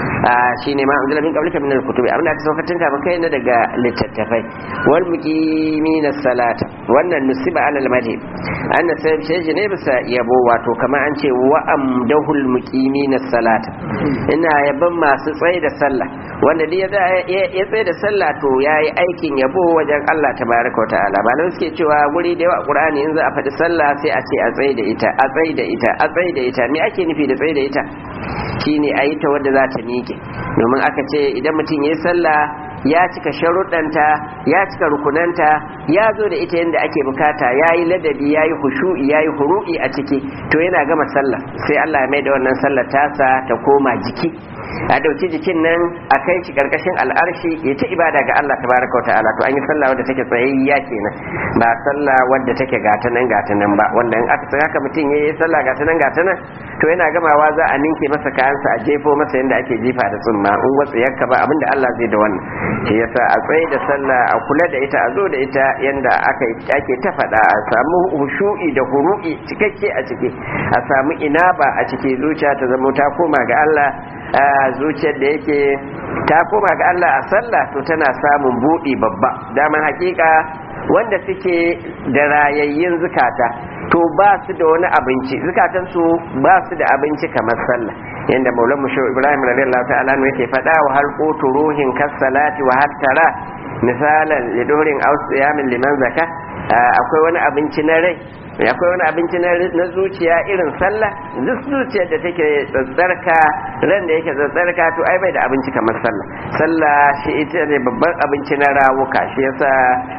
shine ma anzala min qablika min al-kutubi abin da aka saukar tun kafin kai na daga littattafai wal muqimina salata wannan nusiba alal madhi anna sai shi ne bisa yabo wato kamar an ce wa amdahul muqimina salata ina yaban masu tsaye da sallah wanda dai ya tsaye da sallah to yayi aikin yabo wajen Allah tabaraka ta'ala ba suke cewa guri da yawa Qur'ani in za a faɗi sallah sai a ce a tsaye da ita a tsaye da ita a tsaye da ita me ake nufi da tsaye da ita shine a yi ta wadda za ta miƙe domin aka ce idan mutum ya yi sallah ya cika sharuɗanta ya cika rukunanta ya zo da ita yadda ake bukata ya yi ladabi ya yi hushu'i ya yi huru'i a ciki to yana gama sallah sai Allah ya mai da wannan sallar tasa ta koma jiki a dauki jikin nan a kai shi karkashin al'arshi ya ta ibada ga Allah tabaraka wa ta'ala to an yi sallah wadda take tsayayya kenan ba sallah wadda take gata nan gata nan ba wanda in aka tsaya haka mutum yayi sallah gata nan gata nan to yana gamawa za a ninke masa kayansa a jefo masa yadda ake jifa da tsumma in watsa yakka ba abinda Allah zai da wannan shi yasa a tsaye da sallah a kula da ita a zo da ita yanda aka ake ta faɗa a samu hushu'i da huru'i cikakke a ciki a samu inaba a ciki zuciya ta zama ta koma ga Allah a zuciyar da yake ta koma ga Allah a sallah to tana samun buɗi babba daman hakika wanda suke da rayayyin zukata to ba su da wani abinci zukatansu ba su da abinci kamar sallah yanda maulan musho ibrahim radiyallahu ta'ala ne yake faɗa wa hal qutu ruhin kas salati wa hattara misalan lidorin ausiyamin liman zaka akwai wani abinci na rai akwai wani abinci na zuciya irin sallah duk zuciyar da take tsatsarka ran da yake tsatsarka to ai bai da abinci kamar sallah sallah shi ita ne babban abinci na rawuka shi yasa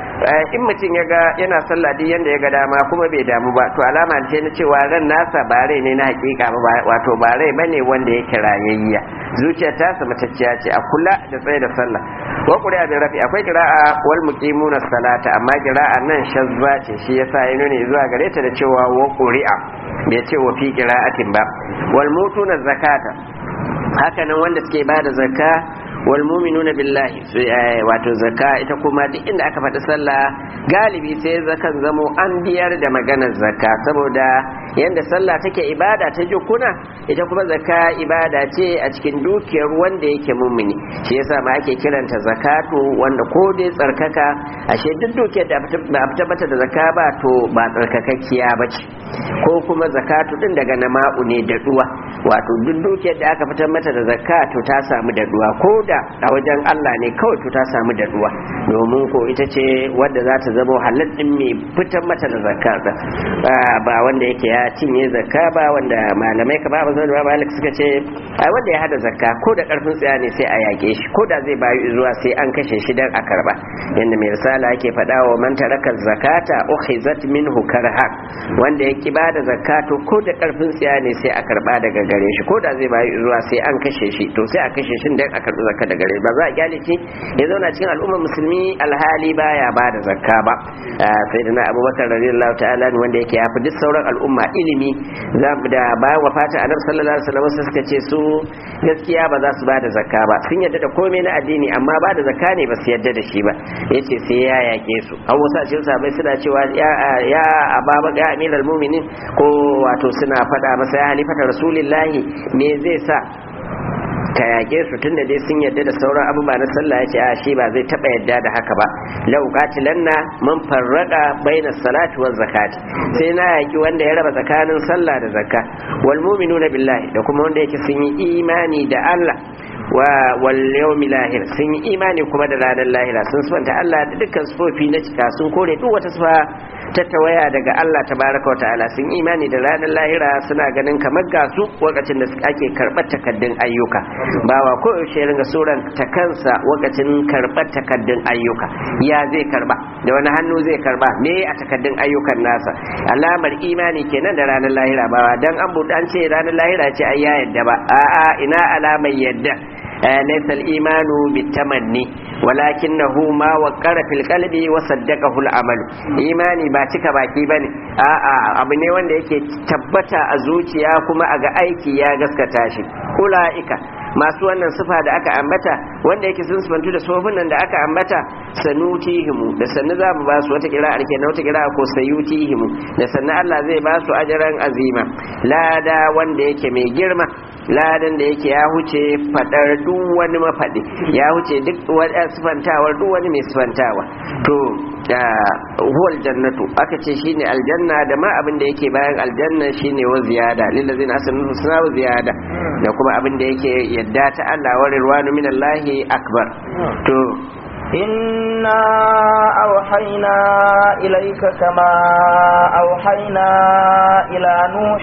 in mutum ya ga yana sallah duk yanda ya ga dama kuma bai damu ba to alama ce na cewa ran nasa ba rai ne na hakika ba wato ba rai bane wanda yake rayayya zuciyar ta sa matacciya ce a kula da tsaye da sallah wa qur'a bin rafi akwai qira'a wal muqimuna salata amma qira'a nan shazza ce shi yasa ya nuna zuwa gare ta da cewa wa qur'a bai ce wa fi qira'atin ba wal mutuna zakata haka nan wanda suke bada zakka wal mu'minuna billahi wato zakka ita kuma duk inda aka faɗi sallah galibi sai zakan zamo an biyar da maganar zakka saboda yanda sallah take ibada ta jukuna ita kuma zakka ibada ce a cikin dukiyar wanda yake mummuni shi yasa ma ake kiranta zakatu wanda ko dai tsarkaka ashe duk dukiyar da ba a tabbata da zakka ba to ba tsarkakakkiya ba ce ko kuma zakatu din daga nama'u ne da duwa wato duk dukiyar da aka fitar mata da zakka to ta samu da duwa ko da a wajen Allah ne kawai to ta samu da duwa domin ko ita ce wadda za ta zama halal din mai fitar mata da zakka ba wanda yake ya cinye zakka ba wanda malamai ka ba ba malik suka ce ai wanda ya hada zakka ko da karfin tsaya ne sai a yake shi ko da zai bayu zuwa sai an kashe shi dan a karba yanda mai risala yake faɗa wa man taraka zakata ukhizat minhu karha wanda ya ki bada zakato ko da karfin tsaya ne sai a karba daga gare shi ko da zai bayu zuwa sai an kashe shi to sai a kashe shi dan a karbi zakka daga gare ba za a kyale shi ya zauna cikin al'ummar musulmi alhali baya bada zakka ba sai da na abubakar radiyallahu ta'ala wanda yake ya fi duk sauran al'umma ilimi da bayan wafata annabi sallallahu alaihi wasallam suka ce su gaskiya ba za su bada zakka ba sun yadda da komai na addini amma bada zakka ne ba su yadda da shi ba yace sai ya yake su an wasu a cikin sahabbai suna cewa ya ya ababa ga amiral mu'minin ko wato suna faɗa masa ya halifata rasulillahi me zai sa ka yake su tunda dai sun yadda da sauran abubuwa na sallah ya ce a shi ba zai taba yadda da haka ba lau qatilanna man farraqa baina salati waz zakati sai na yaki wanda ya raba tsakanin sallah da zakka wal mu'minuna billahi da kuma wanda yake sun yi imani da Allah wa wal yawmil lahir sun yi imani kuma da ranar lahira sun sifanta Allah da dukkan sifofi na cika sun kore duk wata sifa ta tawaya daga Allah tabaraka wa ta'ala sun imani da ranar lahira suna ganin kamar ga su lokacin da ake karɓar takaddun ayyuka bawa ko yaushe ringa suran ta kansa lokacin karɓar takaddun ayyuka ya zai karba da wani hannu zai karba me a takaddun ayyukan nasa alamar imani kenan da ranar lahira bawa dan an buɗe an ce ranar lahira ce ai ya yadda ba a'a ina alamar yadda ليس الإيمان بالتمني ولكنه ما وقر في القلب وصدقه العمل إيماني ba cika baki bane a'a abu ne wanda yake tabbata a zuciya kuma a ga aiki ya gaskata shi ulaika masu wannan sifa da aka ambata wanda yake sun sifantu da sofin nan da aka ambata sanutihimu da sannu za mu ba su wata kira arke na wata kira ko sayutihimu da sannu Allah zai ba su ajaran azima lada wanda yake mai girma ladan da yake ya huce fadar duk wani mafaɗi ya huce duk wani sifantawar duk wani mai sifantawa to huwal jannatu aka ce shine aljanna da ma abin da yake bayan aljanna shine wa ziyada lillazina asanu suna wa ziyada da kuma abin da yake yadda ta Allah wa rirwanu minallahi akbar to إنا أوحينا إليك كما أوحينا إلى نوح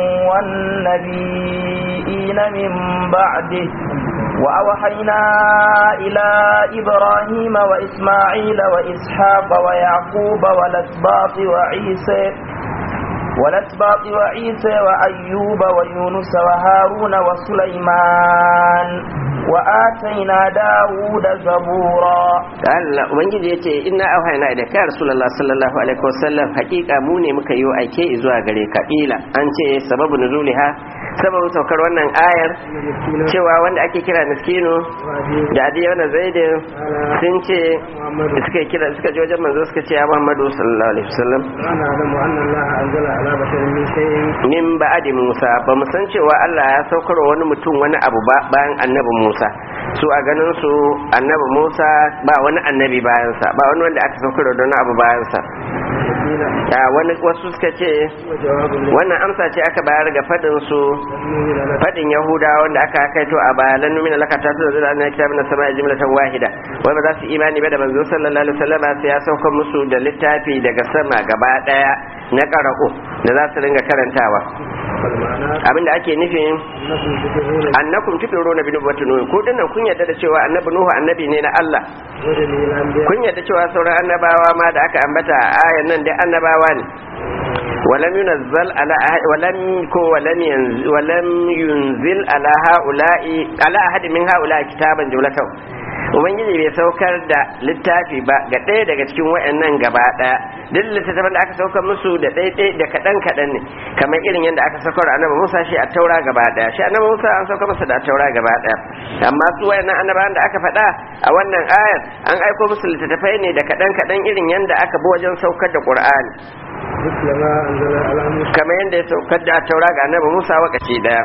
والنبيين من بعده وأوحينا إلى إبراهيم وإسماعيل وإسحاق ويعقوب والأسباط وعيسى والأسباط وعيسى وأيوب ويونس وهارون وسليمان وآتينا داود زبورا Allah ubangiji ya ce ina auhaina da kai rasulullah sallallahu alaihi wasallam hakika mu ne muka yi aike zuwa gare ka ila an ce sababu nuzuliha sababin saukar wannan ayar cewa wanda ake kira miskinu da adiya wannan zaidin sun ce suka kira suka je wajen manzo suka ce ya Muhammadu sallallahu alaihi wasallam min ba'adi Musa ba mu san cewa Allah ya saukar wani mutum wani abu ba bayan annabi Musa su a ganin su annabi Musa ba wani annabi bayansa ba wani wanda aka saukar da wani abu bayansa ya wani wasu suka ce wannan amsa ce aka bayar ga fadin su fadin yahuda wanda aka kaito a baya lan numina laka ta tura zuwa na kitabin na sama jumlatan wahida wai ba za su imani ba da manzo sallallahu alaihi wasallam sai ya sauka musu da littafi daga sama gaba daya na qara'u da za su ringa karantawa abinda ake nufin annakum tudiruna bi nubuwwati nuh ko dinnan kun yarda da cewa annabi nuhu annabi ne na Allah kun yarda cewa sauran annabawa ma da aka ambata a ayan nan dai annabawa ne ولم ينزل على ولم ولم ينزل ولم ينزل على هؤلاء على احد من هؤلاء كتابا جملته ubangiji bai saukar da littafi ba ga ɗaya daga cikin wayannan gaba ɗaya duk littattafan da aka saukar musu da ɗaiɗai da kaɗan kaɗan ne kamar irin yadda aka saukar annabi musa shi a taura gaba ɗaya shi annabi musa an saukar masa da taura gaba ɗaya amma su wayannan annabawan da aka faɗa a wannan ayar an aiko musu littattafai ne da kaɗan kaɗan irin yadda aka bi wajen saukar da qur'ani kamar yadda ya saukar da taura ga annabi musa wakaci ɗaya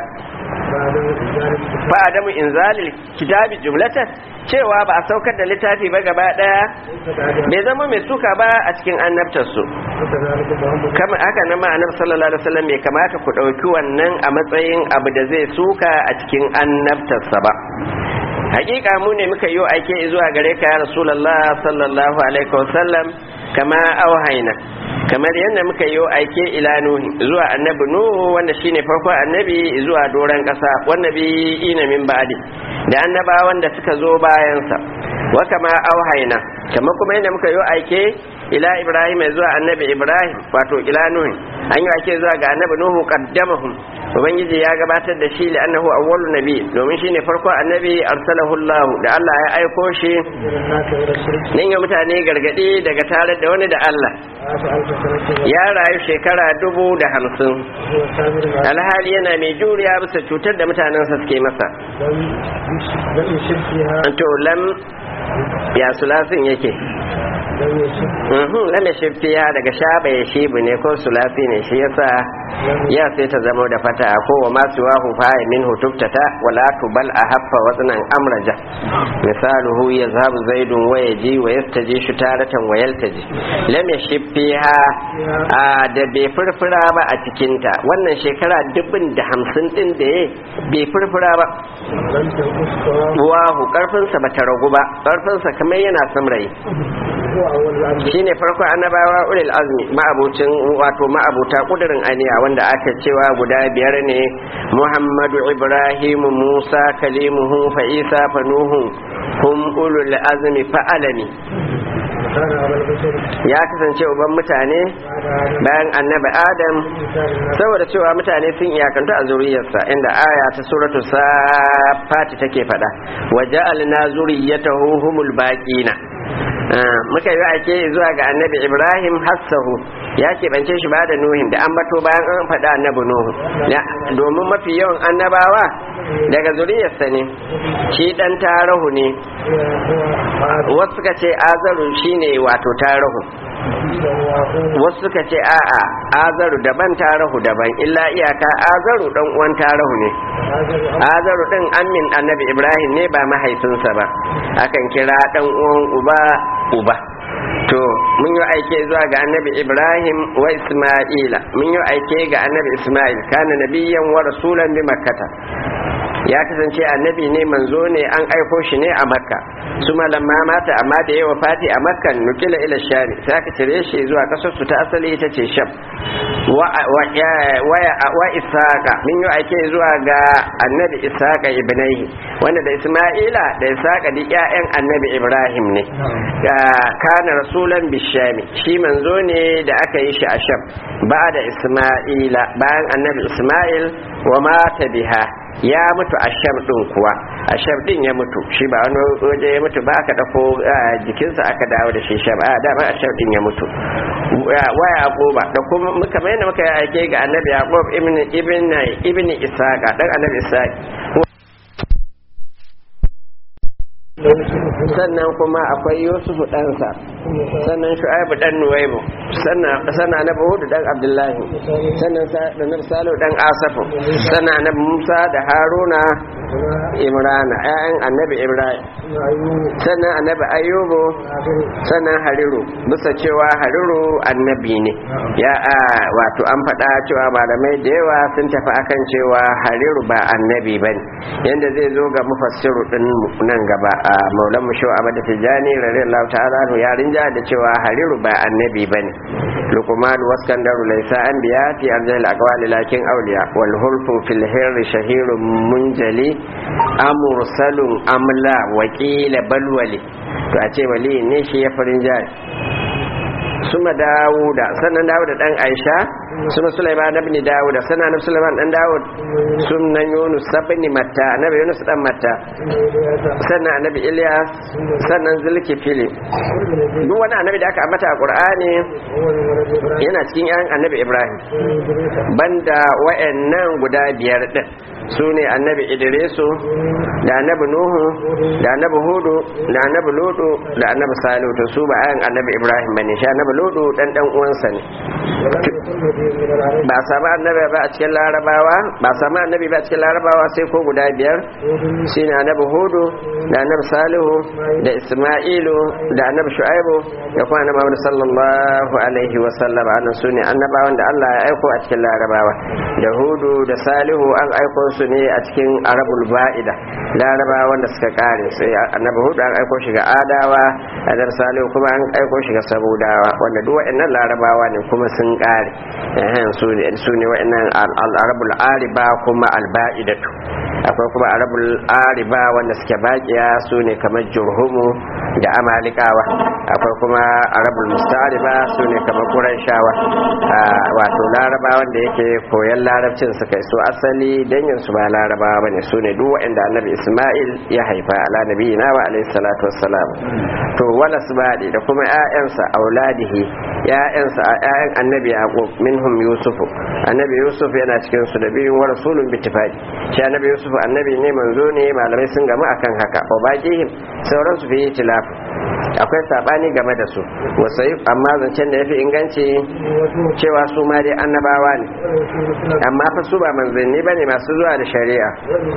fa adamu inzalil kitabi jumlatan cewa ba a saukar da littafi ba gaba daya bai zama mai suka ba a cikin annabtarsu kama haka nan ma annabi sallallahu alaihi wasallam bai kamata ku dauki wannan a matsayin abu da zai suka a cikin annabtarsa ba hakika mu ne muka yi aike zuwa gare ka ya rasulullah sallallahu alaihi wasallam kama auhaina kamar yadda muka yi aike ila nuhi zuwa annabi nuhu wanda shine farko annabi zuwa doran kasa wannabi ina min ba'di da annabawan da suka zo bayansa wa kama auhaina kamar kuma yadda muka yi aike ila ibrahim zuwa annabi ibrahim wato ila nuhi an yi ake zuwa ga annabi nuhu qaddamahum ubangiji ya gabatar da shi li annahu awwalu nabi domin shine farko annabi arsalahu Allah da Allah ya aiko shi nan ya mutane gargadi daga tare da wani da Allah ya rayu shekara dubu da hamsin alhali yana mai juriya bisa cutar da mutanensa suke masa to lam ya sulasin yake Mhm, lam yashib fiha daga shaba ya shibu ne ko sulasi ne shi yasa ya sai ta zama da fata ko wa masu wahu fa min hutuftata wala tubal a haffa waznan amraja misaluhu yazhabu zaidun wa yaji wa yastaji shutaratan wa yaltaji lam yashib fiha a da bai furfura ba a cikinta wannan shekara dubin da hamsin din da ya bai furfura ba wahu karfinsa ba ta ragu ba karfinsa kamar yana samrayi shine farko annabawa ulil azmi ma'abucin wato ma'abuta kudirin aniya wanda aka cewa guda biyar ne muhammadu ibrahim musa kalimuhu fa isa fa nuhu hum ulul azmi fa alami ya kasance uban mutane bayan annabi adam saboda cewa mutane sun iyakanta a zuriyarsa inda aya ta suratu safati take fada wa ja'alna zuriyatahu humul baqina muka yi ake zuwa ga annabi ibrahim hassahu ya keɓance shi ba da nuhin da an bato bayan an faɗa annabi nuhu domin mafi yawan annabawa daga zuriyarsa ne shi ɗan tarahu ne wasu suka ce azaru shine wato tarahu wasu suka ce a'a azaru daban tarahu daban illa iyaka azaru dan uwan tarahu ne azaru din amin annabi ibrahim ne ba mahaifinsa ba akan kira dan uwan uba uba to mun yi aike zuwa ga annabi ibrahim wa isma'ila mun yi aike ga annabi isma'il kana nabiyyan wa rasulan bi makkata ya kasance annabi ne manzo ne an aiko shi ne a makka su malamma mata amma da yawa fati a makka nukila ila shami sai aka cire shi zuwa kasar su ta asali ita ce sham wa isaka min yi ake zuwa ga annabi isaka ibnaihi wanda da isma'ila da isaka duk ƴaƴan annabi ibrahim ne kana rasulan bishami shi manzo ne da aka yi shi a sham ba da isma'ila bayan annabi isma'il wa mata biha ya mutu a sham din kuwa a sham din ya mutu shi ba wani waje ya mutu ba aka dafo jikinsa aka dawo da shi sham a dama a sham din ya mutu wa yaquba da kuma muka mai muka yi aike ga annabi yaqub ibn ibn ibn isaqa dan annabi isaq sannan kuma akwai yusufu ɗansa sannan shu'aibu ɗan nuwaibu sannan na hudu ɗan abdullahi sannan na salo ɗan asafu sannan na musa da haruna imrana ƴaƴan annabi ibrahim sannan annabi ayyubu sannan hariru bisa cewa hariru annabi ne ya wato an faɗa cewa malamai da yawa sun tafi akan cewa hariru ba annabi bane yanda zai zo ga mufassiru din nan gaba a maulan mu shau abada tijani radiyallahu ta'ala anhu ya rinja da cewa hariru ba annabi bane luqman waskandaru laysa anbiya fi arjal aqwali lakin awliya wal hulfu fil hirri shahirun munjali amursalun amla wakila balwali to a ce wali ne shi ya farin jari suma dawuda sannan dawuda dan aisha suna sulaiman ibn dawuda sannan annabi sulaiman dan dawud sunan yunus ibn matta annabi yunus dan matta sannan annabi ilyas sannan zulkifili duk wani annabi da aka ambata a qur'ani yana cikin yan annabi ibrahim banda wayannan guda biyar din su ne annabi idrisu da annabi nuhu da annabi hudu da annabi ludu da annabi salihu to su ba ayan annabi ibrahim bane shi annabi ludu dan dan uwansa ne ba samu annabi ba a cikin larabawa ba samu annabi ba a cikin larabawa sai ko guda biyar shine annabi hudu da annabi salihu da isma'ilu da annabi shu'aibu da kuma annabi muhammad sallallahu alaihi wa sallam annan su ne annabawan da Allah ya aiko a cikin larabawa da hudu da salihu an aiko su ne a cikin arabul ba'ida larabawa wanda suka kare sai annabi hudu an aiko shi ga adawa annabi salihu kuma an aiko shi ga sabudawa wanda duk waɗannan larabawa ne kuma sun kare su ne waɗannan al-arabul ariba kuma al-ba'idatu akwai kuma arabul ariba wanda suke bakiya su ne kamar jurhumu da amalikawa akwai kuma arabul mustariba su ne kamar qurayshawa wato laraba wanda yake koyan larabcin su kai su asali dangin su ba larabawa bane su ne duk waɗanda annabi isma'il ya haifa ala nabiyina wa alayhi salatu wassalam to wala subadi da kuma ƴaƴansa auladihi ƴaƴansa ƴaƴan annabi yaqub minhum yusufu annabi yusuf yana cikin su da biyun wa rasulun bittifaqi shi annabi yusuf annabi ne manzo ne malamai sun gamu akan haka wa baqihim sauran su fi tilaf akwai sabani game da su wasai amma zancen da yafi inganci cewa su ma dai annabawa ne amma fa su ba manzanni bane masu zuwa da shari'a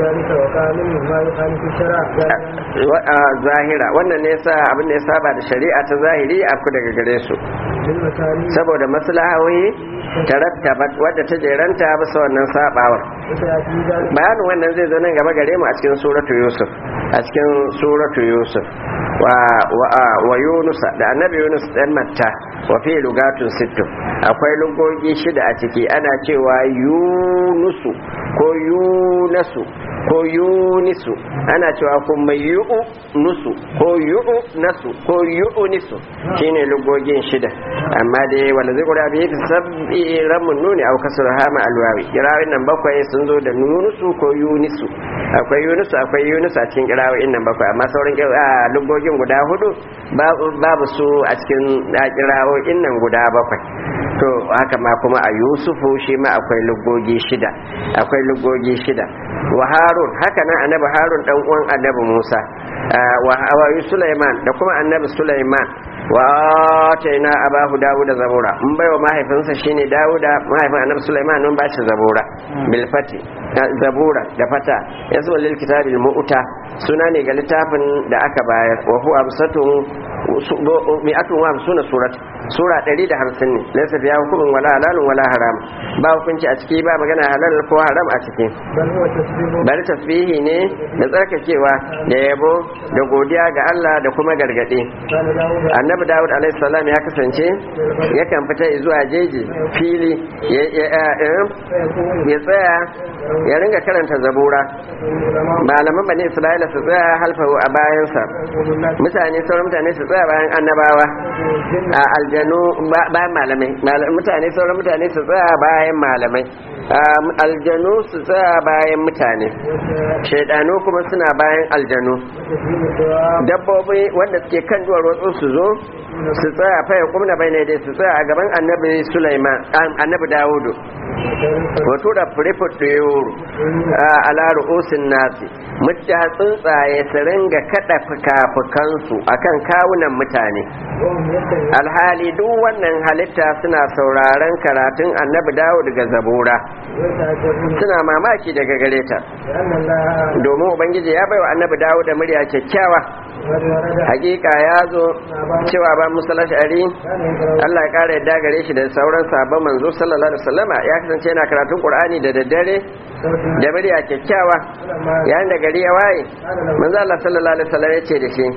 zahira wannan ne yasa abin da ya saba da shari'a ta zahiri a ku daga gare su saboda maslahohi tarattabat wadda ta jeranta bisa wannan sabawar bayanin wannan zai zo nan gaba gare mu a cikin suratu yusuf a cikin suratu yusuf wa wa yunusa da annabi yunus dan matta wa fi lugatun sittu akwai lugogi shida a ciki ana cewa yunusu ko yunasu ko yunisu ana cewa kuma yu'u nusu ko yu'u nasu ko yu'u nisu shine lugogin shida amma dai wanda zai kura biyu sabbi ramun nuni au kasar hama alwawi kirawin nan bakwai sun zo da nunusu ko yunisu akwai yunusu akwai yunusu a cikin kirawin nan bakwai amma sauran lugogin guda hudu babu su a cikin kirawin nan guda bakwai to haka ma kuma a yusufu shi ma akwai lugogi shida akwai lugogi shida wa harun haka nan annabi harun dan uwan annabi musa wa sulaiman da kuma annabi sulaiman wa ataina abahu dawuda zabura mun baiwa mahaifinsa shine dawuda mahaifin annabi sulaiman mun bashi zabura bil fati zabura da fata yasu lil kitabil mu'ta suna ne ga littafin da aka bayar wa huwa absatun mi'atun wa hamsuna surat sura 150 ne laysa fiha hukumun wala halalun wala haram ba hukunci a ciki ba magana halal ko haram a ciki bari tasbihi ne da tsarkakewa da yabo da godiya ga Allah da kuma gargade annabi dawud alaihi salam ya kasance yakan fita zuwa jeji fili ya tsaya ya ringa karanta zabura malaman bane isra'ila su tsaya halfahu a bayansa mutane sauran mutane su tsaya bayan annabawa a aljanu bayan malamai mutane sauran mutane su tsaya bayan malamai aljanu su tsaya bayan mutane shaidanu kuma suna bayan aljanu dabbobi wanda suke kan duwar wasu su zo su tsaya faya kuma bai ne dai su tsaya a gaban annabi sulaiman annabi dawudu wato da firifit da yoro a laru'usin nasi mutta tsuntsaye su ringa kada fuka-fukansu akan kawunan mutane alhali duk wannan halitta suna sauraron karatun annabi dawud daga zabura suna mamaki daga gare ta domin ubangiji ya baiwa annabi dawud da murya kyakkyawa hakika ya zo cewa ba musala shari Allah ya kara yadda gare shi da sauran sabon manzo sallallahu alaihi wasallama ya kasance yana karatun qur'ani da daddare da murya kyakkyawa yayin da gari ya waye manzo Allah sallallahu alaihi wasallam ya ce da shi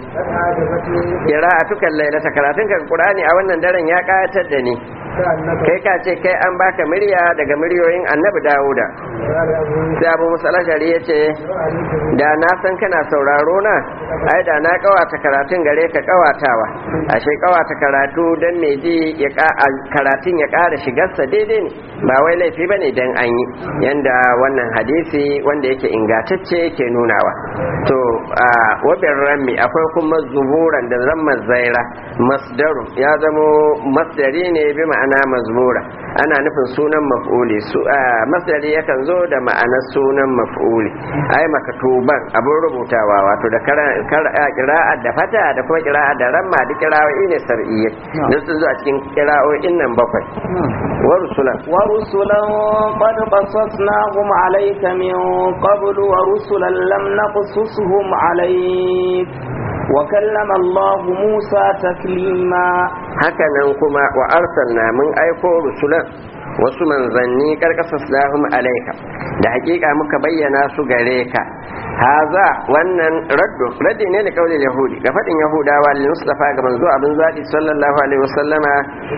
qira'atukan lailata karatun ka qur'ani a wannan daren ya kayatar da ni kai ka ce kai an baka murya daga muryoyin annabi dawuda sai abu musala shari ya ce da na san kana sauraro na ai da na kawata karatun gare ka kawatawa ashe kawata karatu dan mai ji ya karatun ya kara shigarsa daidai ne ba wai laifi bane dan an yi yanda wannan hadisi wanda yake ingantacce ke nunawa to a wabin rami akwai kuma zuburan da zama zaira masdaru ya zamo masdari ne bi ma'ana mazmura ana nufin sunan maf'uli su masdari yakan zo da ma'anar sunan maf'uli ai makatuban abun rubutawa wato da kira'ar da fata da kuma kira'ar da ramma da kira'o'i ne sar'iyya da sun zo a cikin kira'o'in nan bakwai wa rusulan wa rusulan qad qasasnahum alayka min qabl wa rusulan lam naqsusuhum alayk wa kallama Allah Musa taklima haka nan kuma wa arsalna mun aiko rusulan wasu manzanni karkasas lahum alaika da hakika muka bayyana su gare ka haza wannan raddu raddi ne da kaulin yahudi ga fadin yahudawa lil mustafa ga manzo abin zadi sallallahu alaihi wasallama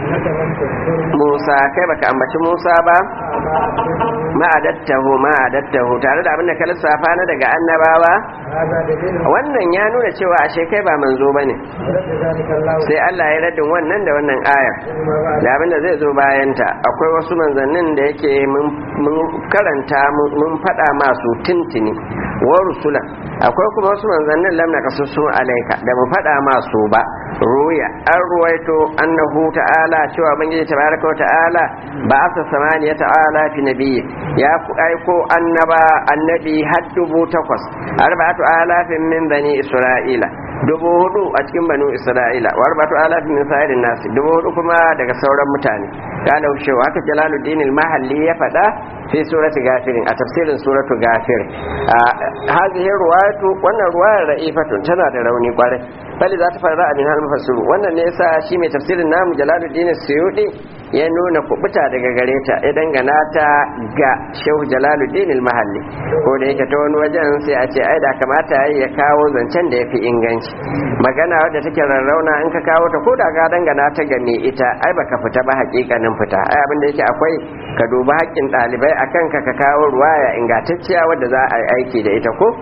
musa kai baka ambaci musa ba ma'adattahu ma'adattahu tare da abin da ka lissafa na daga annabawa wannan ya nuna cewa ashe kai ba manzo bane sai Allah ya raddin wannan da wannan aya da abin da zai zo bayanta akwai wasu manzannin da yake mun karanta mun faɗa masu tintini wa rusula akwai kuma wasu manzannin lamna kasusu alaika da mu faɗa masu ba ruya an ruwaito annahu ta'ala cewa bangiji tabaraka wa ta'ala ba asa samaniya ta'ala fi nabiyyi ya aiko annaba annabi har dubu takwas arba'atu alafin min bani isra'ila dubu hudu a cikin banu isra'ila wa arba'atu alafin min sa'irin nasi dubu hudu kuma daga sauran mutane kana shewa haka jalaluddin al-mahalli ya faɗa fi surati gafirin a tafsirin suratu gafir hadhihi ruwayatu wannan ruwayar ra'ifatun tana da rauni kwarai bali za ta fara min hal mufassiru wannan ne yasa shi mai tafsirin namu jalaluddin suyudi ya nuna kubuta daga gare ta ya dangana ta ga shehu jalaluddin al-mahalli ko da yake ta wani wajen sai a ce ai da kamata ya kawo zancen da yafi inganci magana wadda take rarrauna in ka kawo ta ko da ka dangana ta ga me ita ai baka fita ba hakikanin fita ai abin da yake akwai ka duba haƙƙin ɗalibai a kanka ka kawo ruwaya ingantacciya wadda za a yi aiki da ita ko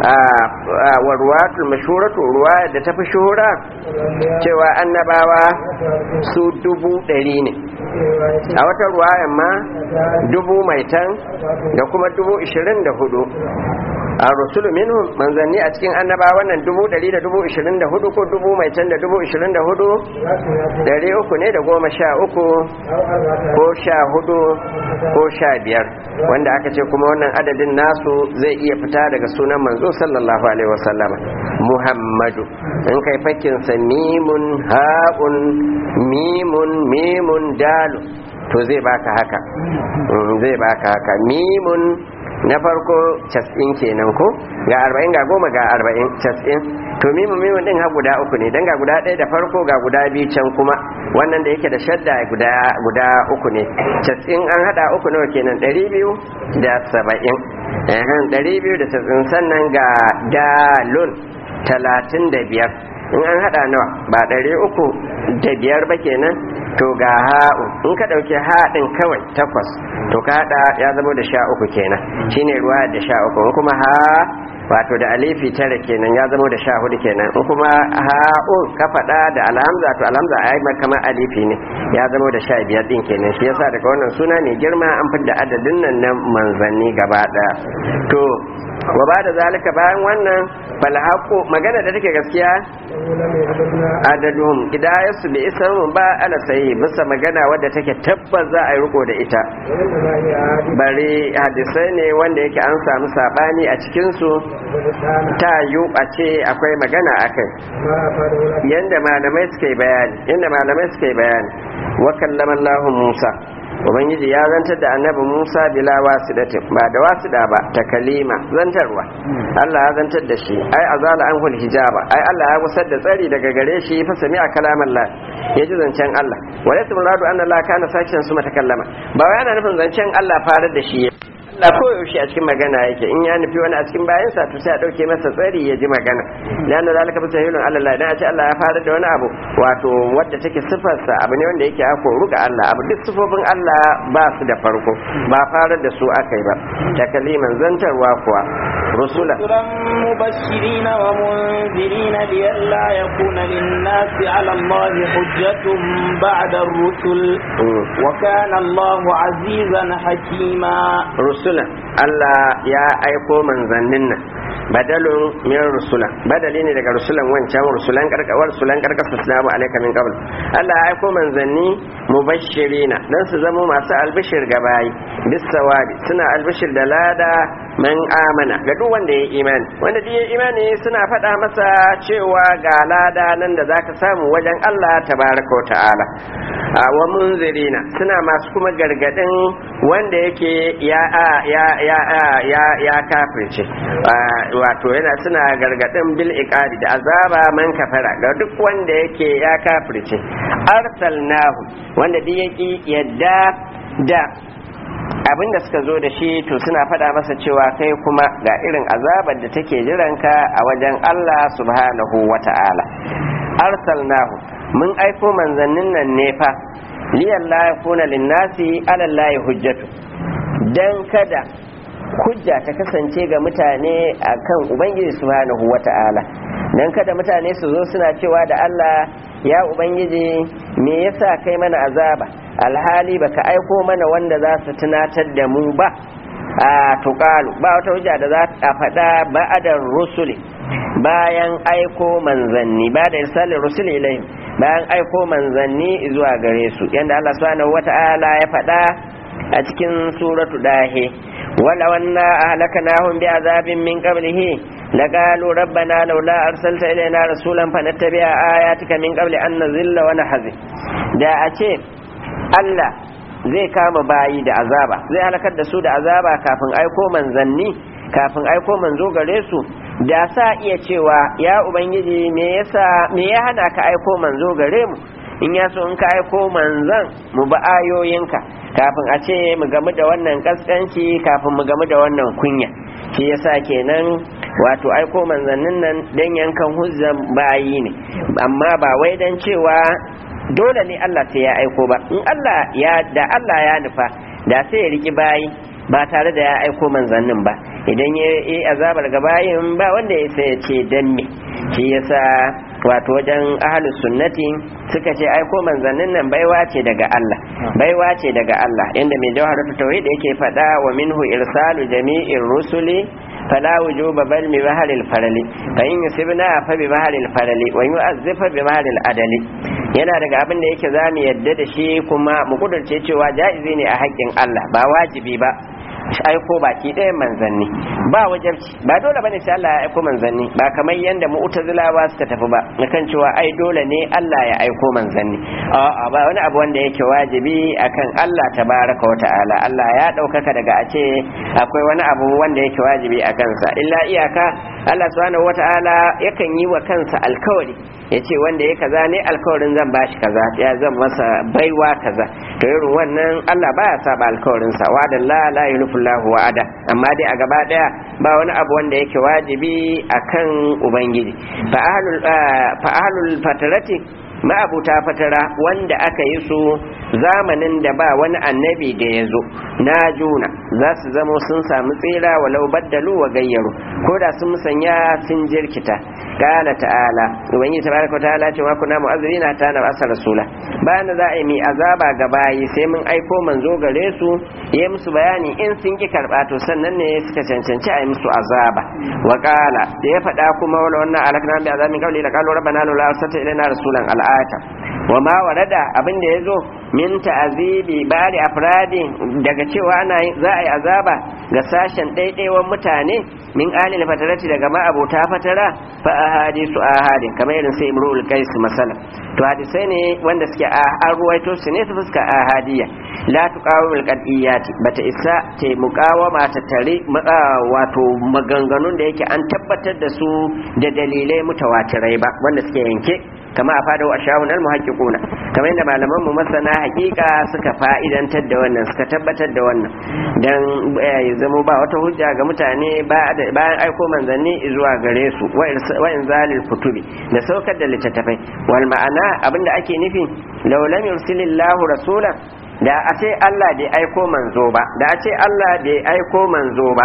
wa ruwatul mashhuratu ruwaya da tafi shuhura cewa annabawa su dubu ɗari ne a wata ruwayan ma dubu maitan da kuma dubu ishirin da hudu a rusulu minhum manzanni a cikin annaba wannan dubu ɗari da dubu ishirin da hudu ko dubu mai can da dubu ishirin da hudu ɗari uku ne da goma sha uku ko sha hudu ko sha biyar wanda aka ce kuma wannan adadin nasu zai iya fita daga sunan manzo sallallahu alaihi wasallama muhammadu in kai fakinsa mimun ha'un mimun mimun dalu to zai baka haka zai baka haka mimun na farko cas'in kenan ko ga arba'in ga goma ga arba'in cas'in to mimu mimu din ha guda uku ne dan ga guda ɗaya da farko ga guda biyu can kuma wannan da yake da shadda guda guda uku ne cas'in an hada uku nawa kenan ɗari biyu da saba'in ɗari biyu da cas'in sannan ga dalun talatin da biyar in an hada nawa ba ɗari uku da biyar ba kenan to ga ha'u in ka ɗauki haɗin kawai takwas to ka hada ya zama da sha uku kenan shine ruwa da sha uku in kuma ha wato da alifi tara kenan ya zama da sha hudu kenan in kuma ha'u ka faɗa da alhamza to alhamza a yi kamar alifi ne ya zama da sha biyar ɗin kenan shi yasa daga wannan suna mai girma an fidda adadin nan na manzanni gaba ɗaya to wa ba da zalika bayan wannan falhaku magana da take gaskiya adaduhum idayasu bi isarun ba ala sayi bisa magana wadda take tabbas za a yi riko da ita bari hadisai ne wanda yake an samu sabani a cikinsu ta yi a ce akwai magana akai yanda malamai suka yi bayani yanda malamai suka yi bayani wa kallama Allah Musa ubangiji ya zantar da annabi musa bila wasidati ba da wasida ba ta kalima zantarwa allah ya zantar da shi ai azala an hul hijaba ai allah ya gusar da tsari daga gare shi fa sami a kalaman la ya ji zancen allah wa laysa muradu anna la kana sakin su matakallama ba wai ana nufin zancen allah farar da shi Allah ko yaushe a cikin magana yake in ya nufi wani a cikin bayansa to sai a dauke masa tsari ya ji magana dan zalika bi sahilun Allah dan a ce Allah ya fara da wani abu wato wadda take sifarsa abu ne wanda yake ako ruga Allah abu duk sifofin Allah ba su da farko ba fara da su akai ba takaliman zantarwa kuwa rusula مبشرين ومنذرين لئلا يكون للناس على الله حجة بعد الرسل وكان الله عزيزا حكيما rusulan Allah ya aiko manzannin nan badalun min rusula badali ne daga rusulan wancan rusulan karkawar rusulan karkar salamu alaika min qabl Allah ya aiko manzanni mubashirina dan su zama masu albishir ga bayi bis sawabi suna albishir da lada man amana ga duk wanda ya imani wanda duk ya imani suna faɗa masa cewa ga lada nan da zaka samu wajen Allah tabaraka wa ta'ala wa munzirina suna masu kuma gargadin wanda yake ya ya ya ya ya kafirce wato yana suna gargadin bil iqabi da azaba man kafara ga duk wanda yake ya kafirce arsalnahu wanda duk yake yadda da abin da suka zo da shi to suna faɗa masa cewa kai kuma ga irin azabar da take jiranka a wajen Allah subhanahu wata'ala arsalnahu mun aiko manzannin nan ne fa liyan la yakuna linnasi ala allahi hujjatu dan kada hujja ta kasance ga mutane akan ubangiji subhanahu wata'ala dan kada mutane su zo suna cewa da Allah ya ubangiji me yasa kai mana azaba alhali baka aiko mana wanda za su tunatar da mu ba a tuƙalu ba wata hujja da za a faɗa ba'adar rusuli bayan aiko manzanni ba da irsalin rusuli ilayhim bayan aiko manzanni zuwa gare su yanda Allah subhanahu wata'ala ya faɗa a cikin suratu dahe wala wanna ahlaknahum bi azabin min qablihi laqalu rabbana laula arsalta ilaina rasulan fanattabi'a ayatika min qabli an nazilla wa nahzi da a ce Allah zai kama bayi da azaba zai halakar da su da azaba kafin aiko manzanni kafin aiko manzo gare su da sa iya cewa ya ubangiji me yasa me ya hana ka aiko manzo gare mu in ya so in ka aiko manzan mu ba ayoyinka kafin a ce mu gamu da wannan kaskanci kafin mu gamu da wannan kunya shi yasa kenan wato aiko manzannin nan dan yankan huzzan bayi ne amma ba wai dan cewa dole ne Allah sai ya aiko ba in Allah ya da Allah ya nufa da sai ya riki bayi ba tare da ya aiko manzannin ba idan ya yi azabar ga bayin ba wanda ya sai ya ce dan me shi yasa wato wajen ahlus sunnati suka ce aiko manzannin nan baiwa ce daga Allah baiwa ce daga Allah inda mai jawharatu tauhid yake faɗa wa minhu irsalu jami'ir rusuli فلا وجوب بل ببهر الفرل فإن يسبنا فببهر الفرل ويؤذف ببهر العدل yana daga abin da yake za mu yadda da shi kuma mu kudurce cewa ja'izi ne a haƙƙin Allah ba wajibi ba aiko baki ɗayan manzanni ba wajabci ba dole bane sai Allah ya aiko manzanni ba kamar yanda mu'tazilawa suka tafi ba kan cewa ai dole ne Allah ya aiko manzanni a'a ba wani abu wanda yake wajibi akan Allah tabaraka wa ta'ala Allah ya ɗaukaka daga a ce akwai wani abu wanda yake wajibi a kansa illa iyaka Allah subhanahu wa ta'ala yakan yi wa kansa alkawari ya ce wanda ya kaza ne alkawarin zan bashi kaza ya zan masa baiwa kaza to irin wannan Allah baya saba alkawarinsa wa da la la yulfullahu wa'ada amma dai a gaba daya ba wani abu wanda yake wajibi akan ubangiji fa ahlul fa ahlul fatarati ma'abuta fatara wanda aka yi su zamanin da ba wani annabi da ya zo na juna za su zamo sun samu tsira walau baddalu wa gayyaru ko da sun musanya sun jirkita kala ta'ala ubangiji tabaraka ta'ala ce wa kuna mu'azzirina ta na asar rasula bayan da za a yi mai azaba ga bayi sai mun aiko manzo gare su ya musu bayani in sun ki karba to sannan ne suka cancanci a yi musu azaba wa kala da ya faɗa kuma wala wannan alakna bi azabin qawli la qalu rabbana la arsalta ilaina rasulan al'ata wa ma warada abin da yazo min ta'azibi bari afradi daga cewa ana za a yi azaba ga sashen ɗaiɗaiwan mutane min alil fatarati daga ma'abota fatara fa ahadisu ahadi kamar irin sai imrul qais masala to hadisai ne wanda suke a an ruwaito su ne su fuska ahadiyya la tuqawil qadiyati bata isa ta muqawama ta tare wato maganganun da yake an tabbatar da su da dalilai mutawatirai ba wanda suke yanke kama a fada wa shawun almuhaqqiquna kamar yadda malaman mu masana hakika suka fa'idantar da wannan suka tabbatar da wannan dan ya zama ba wata hujja ga mutane bayan aiko manzanni zuwa gare su wa inzalil kutubi da saukar da littattafai wal ma'ana abinda ake nufi law lam yursilillahu rasulan da a ce Allah bai aiko manzo ba da a ce Allah bai aiko manzo ba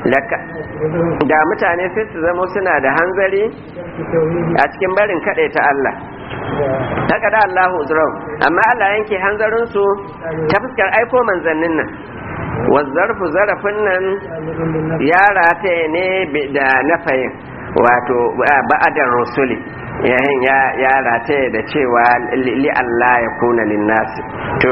da mutane sai su zama suna da hanzari a cikin barin kaɗai ta Allah haka da Allahu uzrau amma Allah yanke hanzarinsu ta fuskar aiko manzannin nan wazzarfu zarafin nan ya rataye ne da nafayin wato ba'adar rusuli yayin ya rataye da cewa li Allah ya kuna linnasi to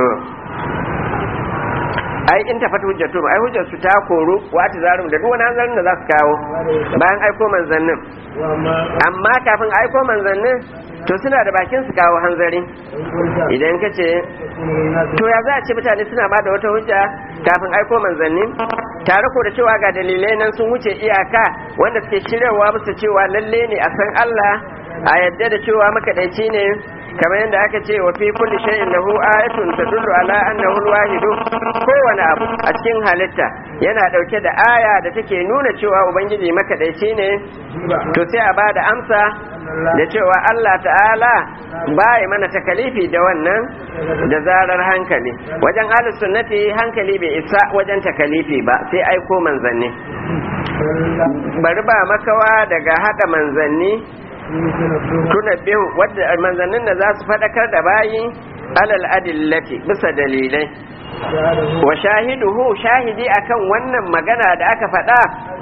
ai in tafata hujjatu ai hujjar su ta koru wata zarum da duk wani hanzarin da za su kawo bayan aiko manzannin amma kafin aiko manzannin to suna da bakin su kawo hanzari idan ka ce to ya za a ce mutane suna ba da wata hujja kafin aiko manzanni tare ko da cewa ga dalilai nan sun wuce iyaka wanda suke shiryawa musu cewa lalle ne a san Allah a yadda da cewa makadaici ne kamar yadda aka ce wa fi kulli shay'in lahu ayatun tadullu ala annahu al-wahid kowane abu a cikin halitta yana dauke da aya da take nuna cewa ubangiji makadaici ne to sai a bada amsa da cewa Allah ta'ala baya mana takalifi da wannan da zarar hankali wajen ahlus sunnati hankali bai isa wajen takalifi ba sai aiko manzanni bari ba makawa daga hada manzanni tuna biyu wadda manzannin da za su faɗakar da bayi alal adillati bisa dalilai wa shahiduhu shahidi akan wannan magana da aka faɗa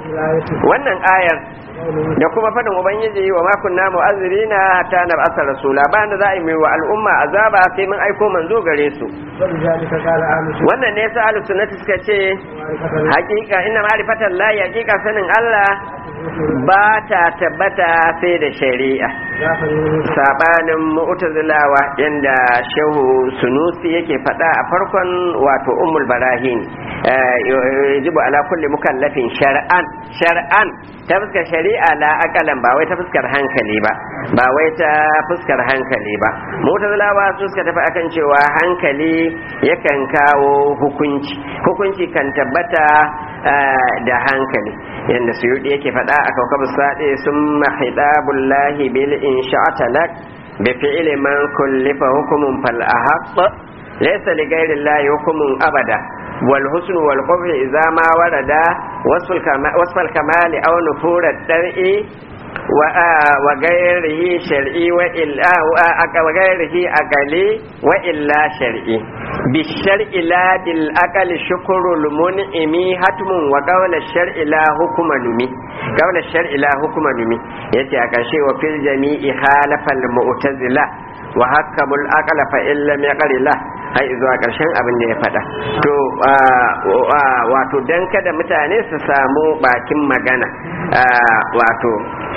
wannan ayar da kuma fadin ubangiji wa ma kunna mu'azzirina hatta nab'atha rasula ba da za a yi mai wa al'umma azaba sai mun aiko manzo gare su wannan ne sa ahlus sunnati suka ce hakika inna ma'rifatan la hakika sanin Allah ba ta tabbata sai da shari'a sabanin mu'tazilawa yanda shehu sunusi yake faɗa a farkon wato ummul barahin yajibu ala kulli mukallafin shar'an shar'an ta fuskar shari'a la akalan ba wai ta fuskar hankali ba ba wai ta fuskar hankali ba mu'tazilawa su suka tafi akan cewa hankali yakan kawo hukunci hukunci kan tabbata da hankali yadda suyudi yake faɗa a kaukabu saɗe sun mahidabullahi bil insha'ata lak bi fi'li man kullifa hukumun fal ahaq laysa li ghayri llahi hukumun abada wal husn wal qubh idza ma warada wasfal kamali aw nufur ad-dar'i wa gairihi shar'i wa illa wa gairihi aqali wa illa shar'i بالشرع لا بالأقل شكر المنعم حتم وقول الشرع لا حكم نمي قول الشرع لا حكم نمي يتي أكاشي وفي الجميع خالف المعتزلة وحكم الأقل فإن لم يقل له har zuwa ƙarshen abin da ya faɗa to wato dan kada mutane su samu bakin magana wato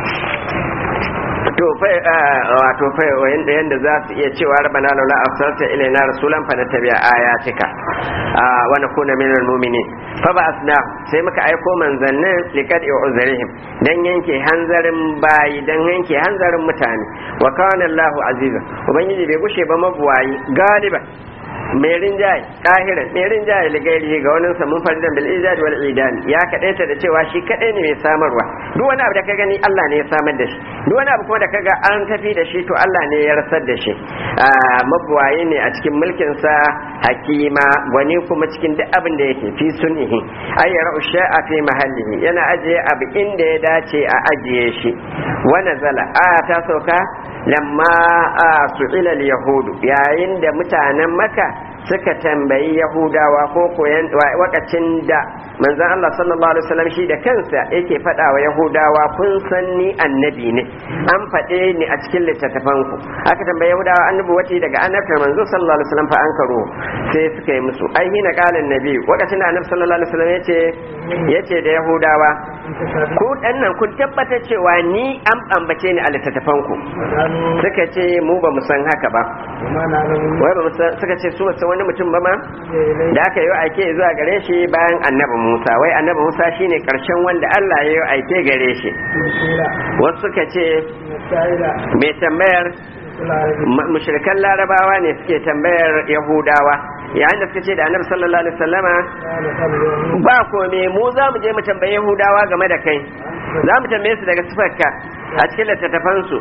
to fa wato fa yanda yanda za su iya cewa rabbana laula arsalta ilaina rasulan fa natabi'a ayatika wa nakuna minal mu'minin fa ba'athna sai muka aiko manzannin liqad uzrihim dan yanke hanzarin bayi dan yanke hanzarin mutane wa kana Allahu aziza ubangiji bai gushe ba mabuwayi galiba mai rinjaye kahiran mai rinjaye ligairi ga wani samun faridan bil ijad wal idan ya kadaita da cewa shi kadai ne mai samarwa duk wani abu da ka gani Allah ne ya samar da shi duk wani abu kuma da kaga an tafi da shi to Allah ne ya rasar da shi mabuwaye ne a cikin mulkin sa hakima wani kuma cikin duk abin da yake fi sunihi ay yara'u sha'a fi mahallihi yana ajiye abu inda ya dace a ajiye shi wa nazala aya ta sauka lamma su'ila al-yahudu yayin da mutanen maka suka tambayi yahudawa ko koyan wakacin da manzon Allah sallallahu alaihi wasallam shi da kansa yake faɗa wa yahudawa kun san ni annabi ne an faɗe ni a cikin littattafan ku aka tambayi yahudawa annabi wace daga annabtar manzo sallallahu alaihi wasallam fa an karo sai suka yi musu ai hina qala annabi wakacin da annabi sallallahu alaihi wasallam yace yace da yahudawa ku dan nan kun tabbatar cewa ni an ambace ni a littattafan ku suka ce mu ba mu san haka ba wai ba mu san suka ce su ba san wani mutum ba ma da aka yi aike zuwa gare shi bayan annabi Musa wai annabi Musa shine karshen wanda Allah ya yi aike gare shi wasu suka ce mai tambayar mushrikan larabawa ne suke tambayar yahudawa yayin da suka ce da annabi sallallahu alaihi wasallama ba kome mu za mu je mu tambayi yahudawa game da kai za mu tambaye su daga sifarka a cikin littattafansu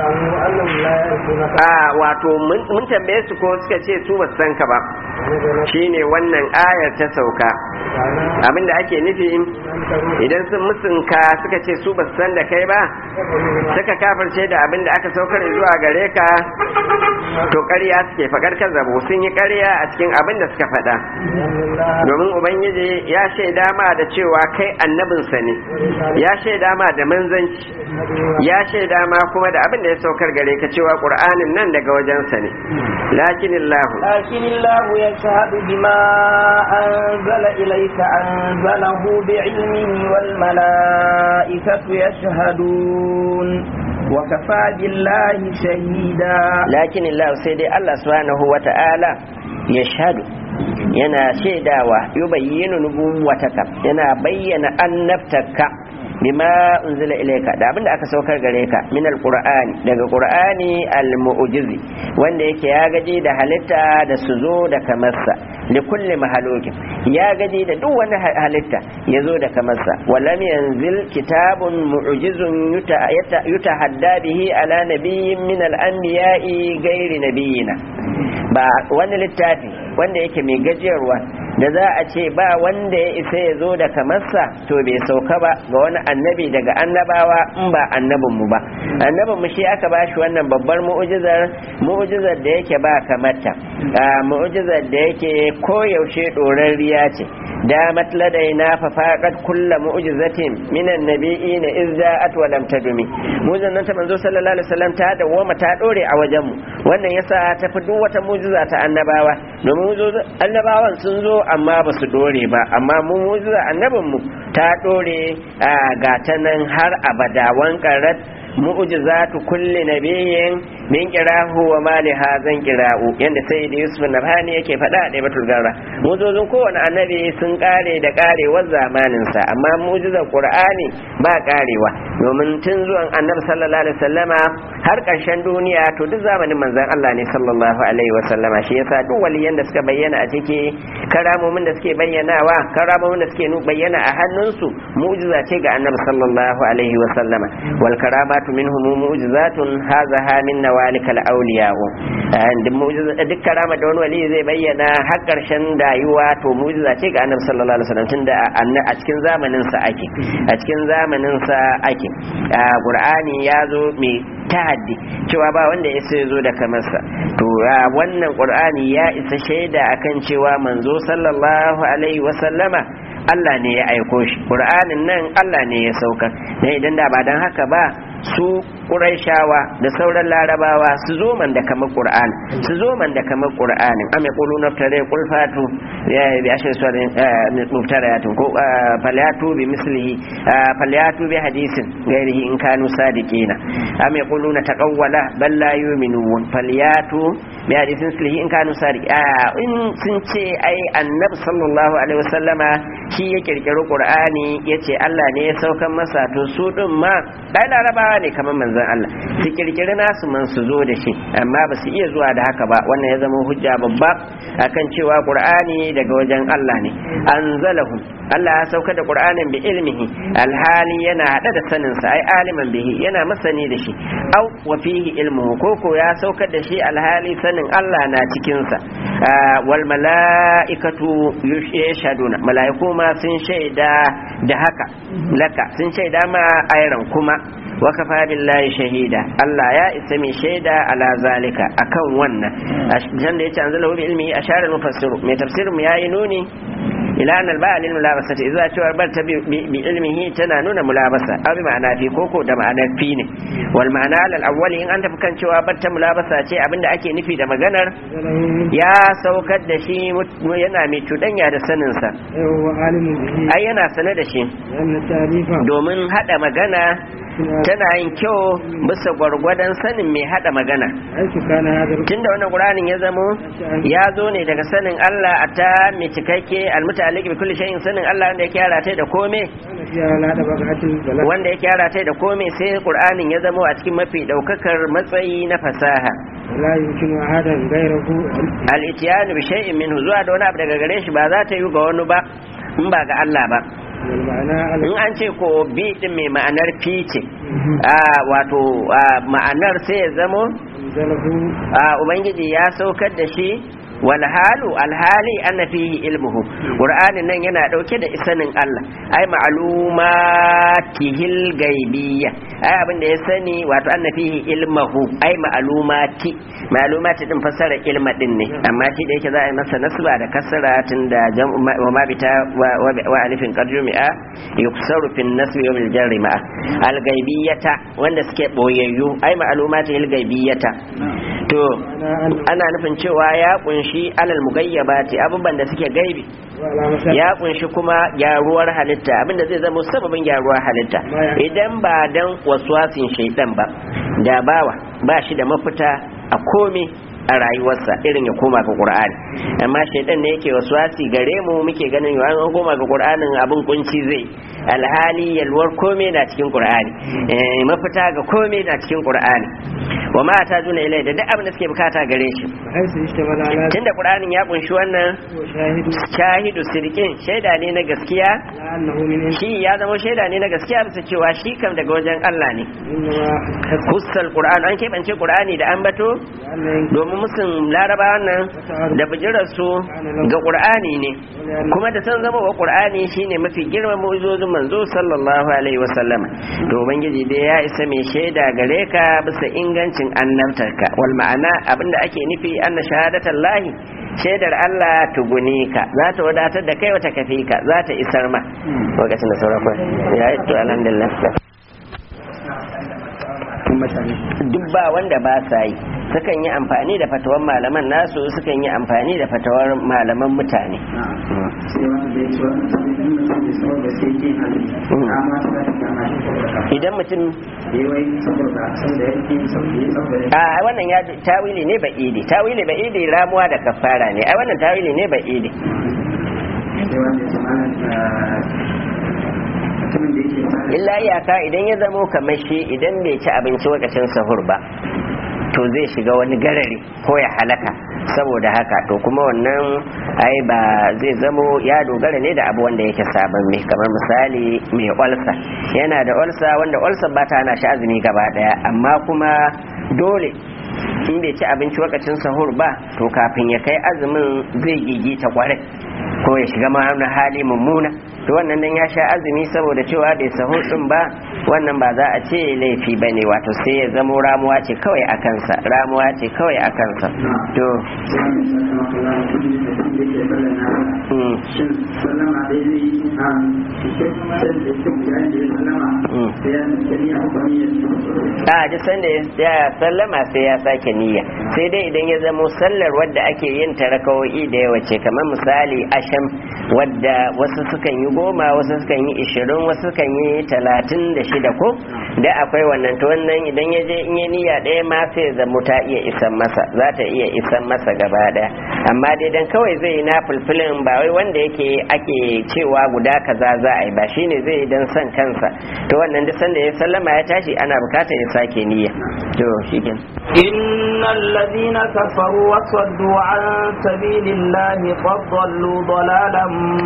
a wato mun tambaye su ko suka ce su ba san ka ba shine wannan ayar ta sauka abinda ake nufi idan sun musunka suka ce su ba san da kai ba suka kafirce da abinda aka saukar zuwa gare ka to ƙarya suke faɗar kan zabo sun yi ƙarya a cikin abin da suka faɗa domin ubangiji ya shaida ma da cewa kai annabinsa ne ya shaida ma da manzanci ya shaida ma kuma da abin da ya saukar gare ka cewa qur'anin nan daga wajensa ne lakin illahu lakin illahu yashhadu bima anzala ilayka anzalahu bi'ilmihi wal malaikatu yashhadun wa kafa billahi shahida lakin illahu sai dai Allah subhanahu wata'ala yashhadu yana shaidawa yubayyinu nubuwataka yana bayyana annabtaka bima unzila ilayka da abinda aka saukar gare ka min alqur'ani daga qur'ani almu'jizi wanda yake ya gaji da halitta da su zo da kamarsa li kulli mahalokin ya gaji da duk wani halitta ya zo da kamarsa walam yanzil kitabun mu'jizun yutahadda bihi ala nabiyyin min al-anbiya'i ghairi nabiyina ba wani littafi wanda yake mai gajiyarwa da za a ce ba wanda ya isa ya zo da kamarsa to bai sauka ba ga wani annabi daga annabawa in ba annabin mu ba annabin mu shi aka bashi wannan babbar mu'ujizar mu'ujizar da yake ba kamarta mu'ujizar da yake koyaushe dorarriya ce damat ladaina fa faqat kullu mu'jizatin minan nabiyina iz ja'at wa lam tadumi mu'jizan nan ta manzo sallallahu alaihi wasallam ta dawwama ta dore a wajen mu wannan yasa ta fi duk wata mu'jiza ta annabawa domin annabawan sun zo amma ba su dore ba amma mu mu'jiza annabin mu ta dore ga ta nan har abada wankarat mu'jizatu kulli nabiyyin min qirahu wa ma li hazan qira'u yanda sayyidi yusuf nabhani yake faɗa da batul garra mu'jizun kowane annabi sun kare da karewar zamanin sa amma mu'jizar qur'ani ba karewa domin tun zuwan annabi sallallahu alaihi wasallama har ƙarshen duniya to duk zamanin manzon Allah ne sallallahu alaihi wasallama shi yasa duk waliyan da suka bayyana a ciki karamomin da suke bayyanawa karamomin da suke bayyana a hannunsu mu'jiza ce ga annabi sallallahu alaihi wasallama wal karamatu minhum mu'jizatun hadha min nawalikal awliya duk mu'jiza duk karama da wani wali zai bayyana har karshen dayuwa to mu'jiza ce ga annabi sallallahu alaihi wasallam tunda a cikin zamanin sa ake a cikin zamanin sa ake qur'ani ya zo mai tahaddi cewa ba wanda ya sai zo da kamarsa to wannan qur'ani ya isa shaida akan cewa manzo sallallahu alaihi wasallama Allah ne ya aiko shi qur'anin nan Allah ne ya sauka dan idan da ba dan haka ba su ƙuraishawa da sauran larabawa su zo man da kamar ƙur'an su zo man da kamar ƙur'anin ame ƙulu na tare ƙulfatu ya bi ashe su muftarayatun ko falyatu bi mislihi falyatu bi hadisin gairihi in kanu sadiqina ame ƙulu na taqawwala bal la yu'minun falyatu bi hadisin mislihi in kanu sadiq in sun ce ai annabi sallallahu alaihi wasallama shi ya kirkiri ƙur'ani yace Allah ne ya saukan masa to su din ma dai larabawa ne kamar manzon Allah su kirkiri nasu man su zo da shi amma ba su iya zuwa da haka ba wannan ya zama hujja babba akan cewa qur'ani daga wajen Allah ne anzalahu Allah ya sauka da qur'anin bi ilmihi alhali yana hada da sanin sa ai aliman bihi yana masani da shi au wa fihi ilmuhu koko ya saukar da shi alhali sanin Allah na cikin sa wal malaikatu yashhaduna malaiku ma sun shaida da haka laka sun shaida ma ayran kuma wakafa billahi shahida Allah ya isa mai shaida ala zalika akan wannan jan da yace anzalahu bi ilmihi ashara al-mufassir mai tafsirin mu yayi nuni ila an al-ba'a lil mulabasa idza cewa bar ta bi ilmihi tana nuna mulabasa aw bi ma'ana fi koko da ma'anar fi ne wal ma'ana al awwali in an tafi kan cewa bar ta mulabasa ce abinda ake nufi da maganar ya saukar da shi yana mai cuɗanya da sanin sa ai yana sane da shi domin hada magana tana yin kyau bisa gwargwadon sanin mai hada magana tunda wannan qur'anin ya zamo ya zo ne daga sanin Allah a ta mai cikakke almutalik bi kulli shay'in sanin Allah wanda yake yara da kome wanda yake yara da kome sai qur'anin ya zamo a cikin mafi daukakar matsayi na fasaha la yumkinu ahadan ghayrahu al-ityan bi shay'in minhu zuwa da wani abu daga gare shi ba za ta yi ga wani ba in ba ga Allah ba in an ce ko bi din mai ma'anar fi ce wato ma'anar sai ya zamo ubangiji ya saukar da shi walhalu alhali anna fihi ilmuhu qur'anin nan yana dauke da isanin Allah ai ma'lumatihil gaibiyya ai abin da ya sani wato anna fihi ilmuhu ai ma'lumati ma'lumati din fasara ilma din ne amma shi da yake za a yi masa nasba da kasara tun da wa ma bita wa alifin qarjumi'a yuksaru fin nasbi wa bil jarri ma'a al gaibiyata wanda suke boyayyu ai ma'lumatihil gaibiyata to ana nufin cewa ya kunshi kunshi alal mugayyabati abubuwan da suke gaibi ya kunshi kuma gyaruwar halitta abinda zai zama sababin gyaruwar halitta idan ba dan waswasin shaidan ba da bawa ba shi da mafita a komai a rayuwarsa irin ya koma ga qur'ani amma shaidan ne yake waswasi gare mu muke ganin yawan an koma ga qur'anin abin kunci zai alhali yalwar komai na cikin qur'ani mafita ga komai na cikin qur'ani wa ma ta juna ilai da duk abin da suke bukata gare shi حيث اشتمل على tunda qur'anin ya kunshi wannan وشاهد shahidu sirkin shaida ne na gaskiya على أنه من عند shi ya zama shaida ne na gaskiya bisa cewa shi kam daga wajen Allah ne إنما حسب kussal qur'an an keɓance qur'ani da ambato لأن domin musun laraba wannan da bijirarsu ga qur'ani ne kuma da san zama wa qur'ani shine mafi girman mu'jizozin manzo sallallahu alaihi wasallam to ubangiji dai ya isa mai shaida gare ka bisa ingancin annabtarka wal ma'ana abinda ake nufi anna shahadatan lahi shaidar Allah tuguni ka za ta wadatar da kai wata kafi ka za ta isar ma lokacin da sauran kwa ya yi to alhamdulillah duk ba wanda ba sa yi sukan yi amfani da fatawar malaman nasu sukan yi amfani da fatawar malaman mutane sai wanda ya ci wani sabbin mutum da tsawon da sai ke hali amma ta ta kama shi saboda idan mutum ya wai saboda saboda ya ke saboda ya saboda a wannan ya tawili ne ba'idi tawili ba'idi ramuwa da kafara ne a wannan tawili ne ba'idi sai wanda ya ci mana mutumin da yake fara illa iyaka idan ya zamo kamar shi idan bai ci abinci lokacin sahur ba to zai shiga wani garari ko ya halaka saboda haka to kuma wannan ai ba zai zamo ya dogara ne da abu wanda yake sabon mai kamar misali mai olsa yana da olsa wanda olsa ba ta hana shi azumi gaba daya amma kuma dole in bai ci abinci lokacin sahur ba to kafin ya kai azumin zai gigita kwarai ko ya shiga ma wani hali mummuna to wannan dan ya sha azumi saboda cewa bai sahur din ba wannan ba za a ce laifi ba ne wato sai ya zamo ramuwa ce kawai a kansa ramuwa ce kawai a kansa to sai wanda ya sama kula da kudi da kudi da ke bala na mm, shin sallama daidai a cikin sai da cikin bayan da ya sallama mm. sai ya nufi ya hukumi ya ci a duk sanda ya sallama sai ya sake niyya sai dai idan ya zamo sallar wadda ake yin ta rakawo'i da yawa ce kamar misali asham wadda wasu sukan yi goma wasu sukan yi ishirin wasu sukan yi talatin da shida ko da akwai wannan to wannan idan ya je in ya niyya ɗaya ma sai ya zamo ta iya isan masa za ta iya isan masa gaba ɗaya amma dai dan kawai zai yi na fulfilin ba wai wanda yake ake cewa guda kaza za a yi ba shine zai yi dan son kansa to wannan duk sanda ya sallama ya tashi ana bukatar ya sake niyya to shikin إن الذين كفروا وصدوا عن سبيل الله قد ضلوا ضلالا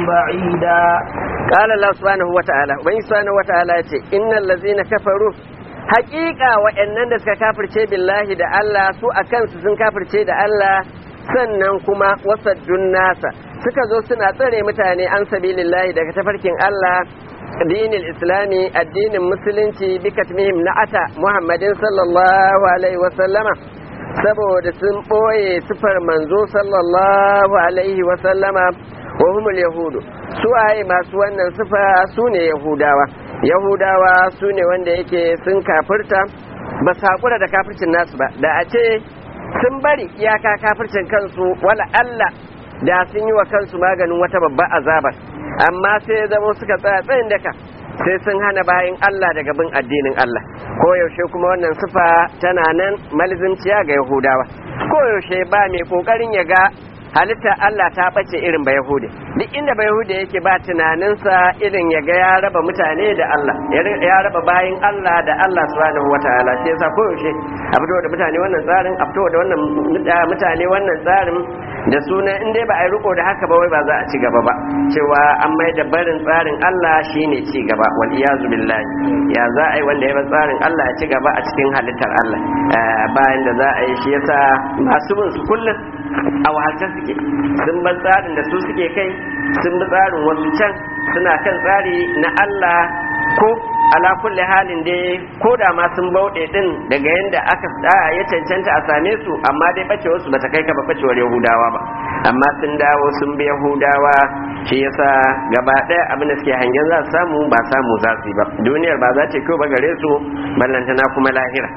بعيدا قال الله سبحانه وتعالى وإن سبحانه وتعالى يتي إن الذين كفروا حقيقة وإنن دسك كافر شيء بالله دا الله سوء كان سن كافر شيء دا الله sannan kuma wasaddun nasa suka zo suna tsare mutane an sabilillahi daga tafarkin Allah dinil islami addinin musulunci bi katmihim na'ata muhammadin sallallahu alaihi wasallama saboda sun ɓoye sifar manzo sallallahu alaihi wasallama wa humul yahudu su waye masu wannan sifa su ne yahudawa yahudawa su ne wanda yake sun kafirta ba su haƙura da kafircin nasu ba da a ce sun bari iyaka kafircin kansu wala Allah da sun yi wa kansu maganin wata babbar azabar amma sai ya zama suka tsaya tsayin daka sai sun hana bayan Allah daga bin addinin Allah ko yaushe kuma wannan sifa tana nan malizimciya ga Yahudawa ko yaushe ba mai kokarin ya ga halitta Allah ta bace irin ba Yahudi duk inda ba Yahudi yake ba tunaninsa irin ya ga ya raba mutane da Allah ya raba bayin Allah da Allah subhanahu wataala shi yasa ko yaushe a fito da mutane wannan tsarin a fito da wannan mutane wannan tsarin da suna in dai ba a yi riko da haka ba wai ba za a ci gaba ba cewa an mai da barin tsarin Allah shine ci gaba wal iyazu billahi ya za a yi wanda ya bar tsarin Allah ya ci gaba a cikin halittar Allah bayan da za a yi shi yasa masu bin su kullum a wahalce suke sun bar tsarin da su suke kai sun bi tsarin wasu can suna kan tsari na Allah ko ala kulli halin dai ko da ma sun bauɗe din daga yanda aka ya cancanta a same su amma dai bacewar su bata kai ka ba bacewar yahudawa ba amma sun dawo sun bi yahudawa shi yasa gaba ɗaya abin da suke hangen za su samu ba samu za su yi ba duniyar ba za ta kyau ba gare su ballantana kuma lahira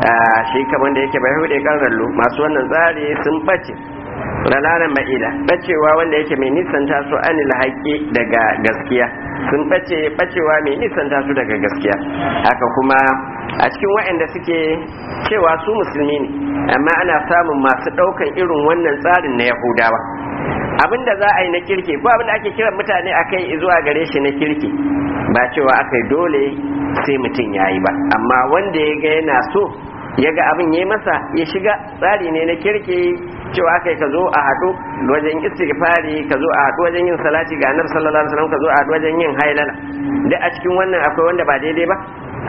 shi kamar da yake bai hude karnallo masu wannan tsari sun bace ralaran ma'ila bacewa wanda yake mai nisanta su anil haƙi daga gaskiya sun bace bacewa mai nisanta su daga gaskiya haka kuma a cikin waɗanda suke cewa su musulmi ne amma ana samun masu ɗaukan irin wannan tsarin na yahudawa abin da za a yi na kirki ko abin da ake kiran mutane a kai zuwa gare shi na kirki ba cewa aka yi dole sai mutum ya yi ba amma wanda ya ga yana so ya ga abin ya masa ya shiga tsari ne na kirki cewa kai ka zo a haɗu wajen istighfari ka zo a haɗu wajen yin salati ga annabi sallallahu alaihi wasallam ka zo a haɗu wajen yin hailala duk a cikin wannan akwai wanda ba daidai ba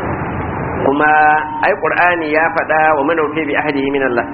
kuma ai qur'ani ya faɗa wa manaufi bi ahdihi min Allah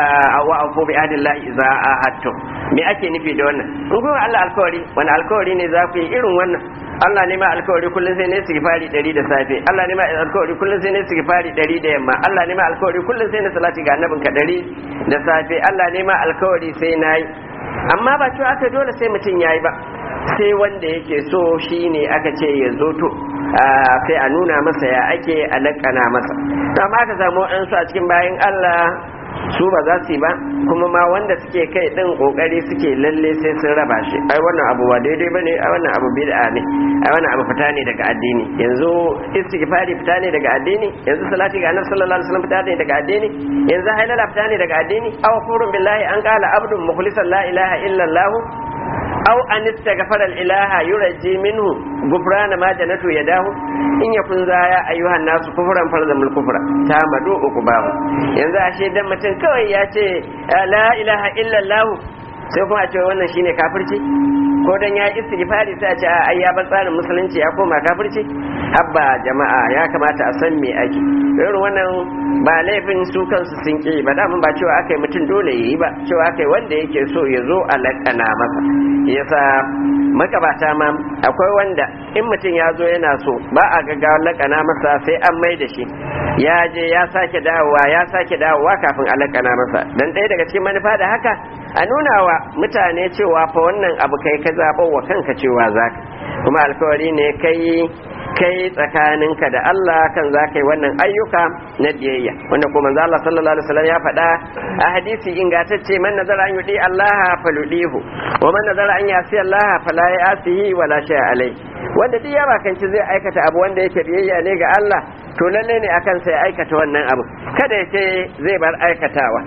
wa afu bi ahdi Allah idza ahadtum me ake nufi da wannan in kuma Allah alkawari wani alkawari ne za ku yi irin wannan Allah ne ma alkawari kullum sai ne istighfari 100 da safe Allah ne ma alkawari kullum sai ne istighfari 100 da yamma Allah ne ma alkawari kullum sai ne salati ga annabinka 100 da safe Allah ne ma alkawari sai nayi amma ba cewa aka dole sai mutum yayi ba sai wanda yake so shine aka ce ya zo to sai a nuna masa ya ake alakana masa amma aka samu an su a cikin bayan Allah su ba za su yi ba kuma ma wanda suke kai din kokari suke lalle sai sun raba shi ai wannan abu ba daidai bane ai wannan abu bid'a ne ai wannan abu fita ne daga addini yanzu istighfari fita ne daga addini yanzu salati ga annabi sallallahu alaihi wasallam fita ne daga addini yanzu hailala fita ne daga addini aw furun billahi an qala abdun mukhlisan la ilaha illa allah aw an istaghfara al-ilaha yurji minhu gufrana ma janatu yadahu in yakun za ya ayyuhan nasu kufran farzamul kufra ta madu ukubahu yanzu ashe dan mutum kawai ya ce la ilaha illa allah sai kuma a ce wannan shine kafirci ko dan ya istighfari sai a ce ai ya bar tsarin musulunci ya koma kafirci habba jama'a ya kamata a san me ake irin wannan ba laifin su kansu sun ki ba da ba cewa akai mutum dole yayi ba cewa akai wanda yake so ya zo a lakana masa yasa makabata ma akwai wanda in mutum ya zo yana so ba a gaggawa lakana masa sai an mai da shi ya je ya sake dawowa ya sake dawowa kafin a lakana masa dan ɗaya daga cikin manufa da haka a nuna wa mutane cewa fa wannan abu kai ka zaɓo wa kanka cewa za ka kuma alkawari ne kai kai tsakaninka da Allah kan za ka yi wannan ayyuka na biyayya wanda kuma manzo Allah sallallahu alaihi wasallam ya faɗa a hadisi ingantacce man nazara an yudi Allah faludihu wa man nazara an yasi Allah fala yasihi wala shay alai wanda duk ya bakanci zai aikata abu wanda yake biyayya ne ga Allah to lalle ne akan sai aikata wannan abu kada ya ce zai bar aikatawa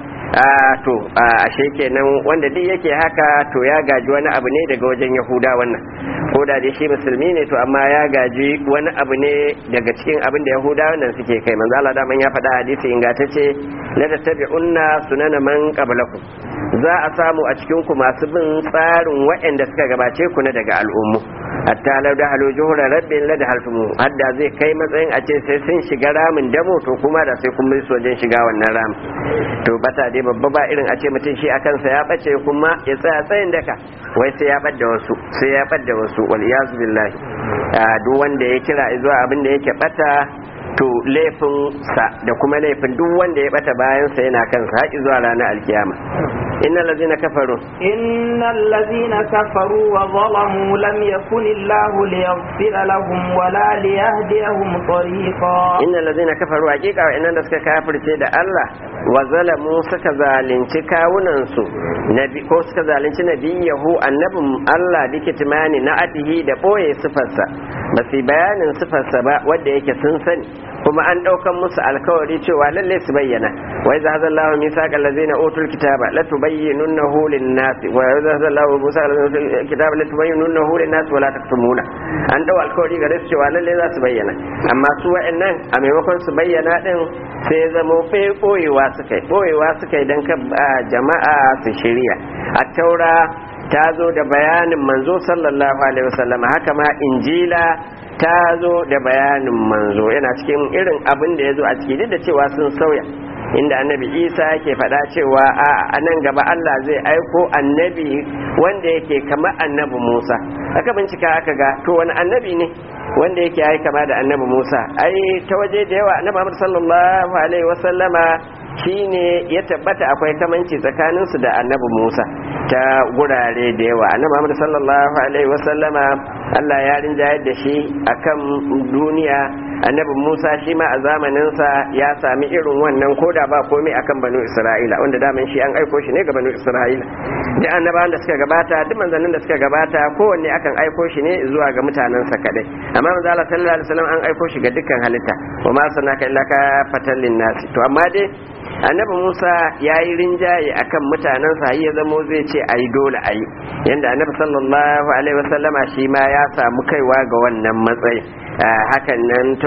to ashe kenan wanda duk yake haka to ya gaji wani abu ne daga wajen yahuda wannan ko da dai shi musulmi ne to amma ya gaji wani abu ne daga cikin abin da yahuda wannan suke kai manzo Allah daman ya faɗa hadisi ingantacce la tattabi'unna sunana man qablakum za a samu a cikin ku masu bin tsarin waɗanda suka gabace ku na daga al'ummu hatta lau da halu juhura rabbin la da haltumu hadda zai kai matsayin a ce sai sun shiga ramin damo to kuma da sai kun bi wajen shiga wannan ramin to bata dai babba ba irin a ce mutum shi akan sa ya bace kuma ya tsaya tsayin daka wai sai ya bar da wasu sai ya bar da wasu wal iyazu billahi duk wanda ya kira zuwa abin da yake bata to laifin sa da kuma laifin duk wanda ya bata bayan sa yana kansa haƙi zuwa ranar alkiyama innal ladzina kafaru innal ladzina kafaru wa zalamu lam yakun illahu liyaghfira lahum wa la liyahdiyahum tariqa innal ladzina kafaru haqiqa wa'annan da suka kafirce da Allah wa zalamu suka zalunci kawunan su nabi ko suka zalunci nabiyahu annabin Allah dikitmani na atihi da boye sifarsa ba su bayanin sifarsa ba wanda yake sun sani kuma an ɗaukan musu alkawari cewa lalle su bayyana wa idza hadha Allahu mithaqa allazina utul kitaba la tubayyinunnahu lin-nas wa idza hadha Allahu mithaqa allazina utul kitaba la tubayyinunnahu lin-nas wa la taktumuna an dau alkawari gare su cewa lalle za su bayyana amma su wa'annan a maimakon su bayyana din sai ya zama boyewa suka yi boyewa suka yi dan ka jama'a su shirya a taura ta zo da bayanin manzo sallallahu alaihi wasallam haka ma injila ta zo da bayanin manzo yana cikin irin abin da ya zo a ciki duk da cewa sun sauya inda annabi isa yake faɗa cewa a nan gaba allah zai aiko annabi wanda yake kama annabi musa aka bincika aka ga to wani annabi ne wanda yake ai kama da annabi musa ai ta waje da yawa annabi muhammad sallallahu alaihi wasallama shine ya tabbata akwai kamanci tsakaninsu da annabi musa ta gurare da yawa annabi muhammad sallallahu alaihi wasallama allah ya rinjayar da shi akan duniya annabi musa shi ma a zamaninsa ya sami irin wannan koda ba komai akan banu isra'ila wanda daman shi an aiko shi ne ga banu isra'ila da annabawan da suka gabata duk manzannin da suka gabata kowanne akan aiko shi ne zuwa ga mutanensa kadai amma manzo Allah sallallahu alaihi wasallam an aiko shi ga dukkan halitta wa ma sanaka illa ka fatallin nasi to amma dai annabi musa ya yi rinjaye akan mutanensa ya zamo zai ce a yi dole a yi yadda annabi sallallahu alaihi wasallama shi ma ya samu kaiwa ga wannan matsayi hakan nan ta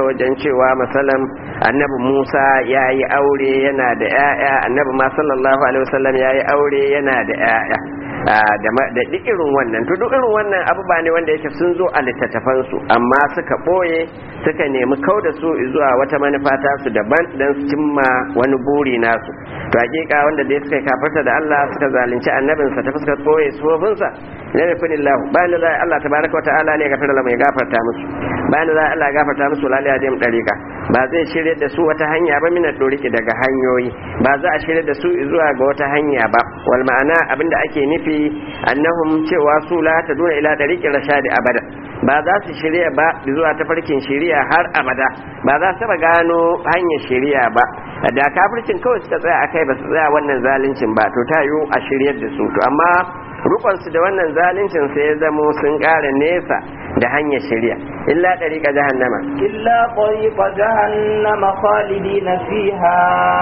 wajen cewa masalan annabi Musa ya yi aure yana da 'ya'ya annabi ma sallallahu alaihi wasallam ya yi aure yana da 'ya'ya da duk irin wannan to duk irin wannan abubuwa ne wanda yake sun zo a littattafansu amma suka ɓoye suka nemi kau da su zuwa wata manufa ta su daban don su cimma wani buri nasu to hakika wanda dai suka kafarta da Allah suka zalunci annabinsa ta fuskar ɓoye sufofinsa la yakunillahu bayan da Allah tabaraka wa ta'ala ne gafara lahu ya gafarta musu bayan da Allah ya gafarta musu lalai ya dim dariqa ba zai shirye da su wata hanya ba mina doriki daga hanyoyi ba za a shirye da su zuwa ga wata hanya ba wal ma'ana abinda ake nufi annahum cewa su la taduna ila dariqi rashadi abada ba za su shirya ba zuwa tafarkin shiriya har abada ba za su taba gano hanyar shiriya ba da kafircin kawai suka tsaya akai ba su tsaya wannan zaluncin ba to ta yiwu a shiryar da su to amma rukunsu da wannan zaluncin sai ya zamo sun ƙara nesa da hanyar shirya illa ɗariƙa jahannama إلا طريق جهنم خالدين فيها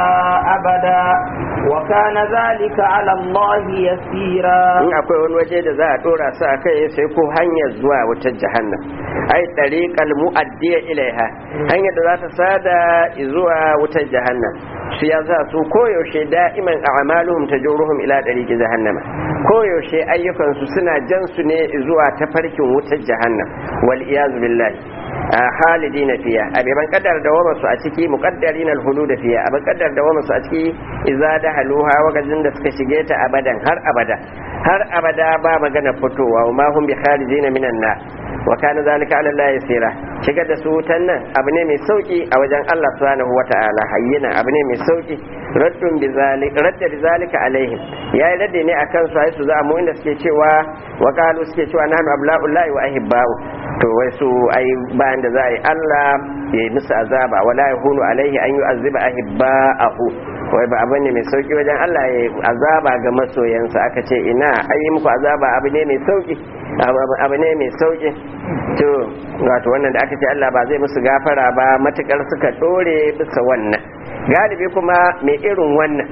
أبدا وكان ذلك على الله يسيرا in akwai wani waje da za a ɗora su a kai sai ko hanyar zuwa wutar jahannam ai ɗariƙal mu'addiya ilaiha hanyar da za ta sada zuwa wutar jahannam su ya sa su koyaushe da'iman a'maluhum tajuruhum ila ɗariƙi jahannama koyaushe ayyukansu suna jan su ne zuwa tafarkin wutar jahannam wal iyazu billahi halidina fiya abiban kaddar da wama su a ciki muqaddarin alhulud fiya aban kaddar da wama su a ciki idza da haluha wakajin da suka shige ta abadan har abada har abada ba magana fitowa wa ma hum bi kharijina minan nar wa kana zalika ala Allah yasira shigar da su wutan nan abu ne mai sauki a wajen Allah subhanahu wata'ala hayyina abu ne mai sauki raddun bi zalika radda bi zalika alaihim yayi radde ne akan su ai su za mu inda suke cewa wa qalu suke cewa nahnu abla'ullahi wa ahibba'u to wai su ai bayan da za a yi Allah ya yi musu azaba wala yahunu alaihi an yu'azziba ahibba'ahu wai ba abu ne mai sauki wajen Allah ya azaba ga masoyansa aka ce ina ayi muku azaba abu ne mai sauki abu ne mai sauki to wato wannan da aka ce Allah ba zai musu gafara ba matukar suka dore bisa wannan galibi kuma mai irin wannan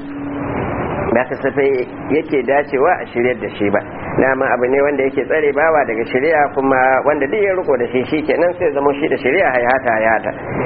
ba kasafai yake dacewa a shiryar da shi ba dama abu ne wanda yake tsare bawa daga shari'a kuma wanda duk ya riko da shi shi kenan sai zama shi da shari'a hayata hayata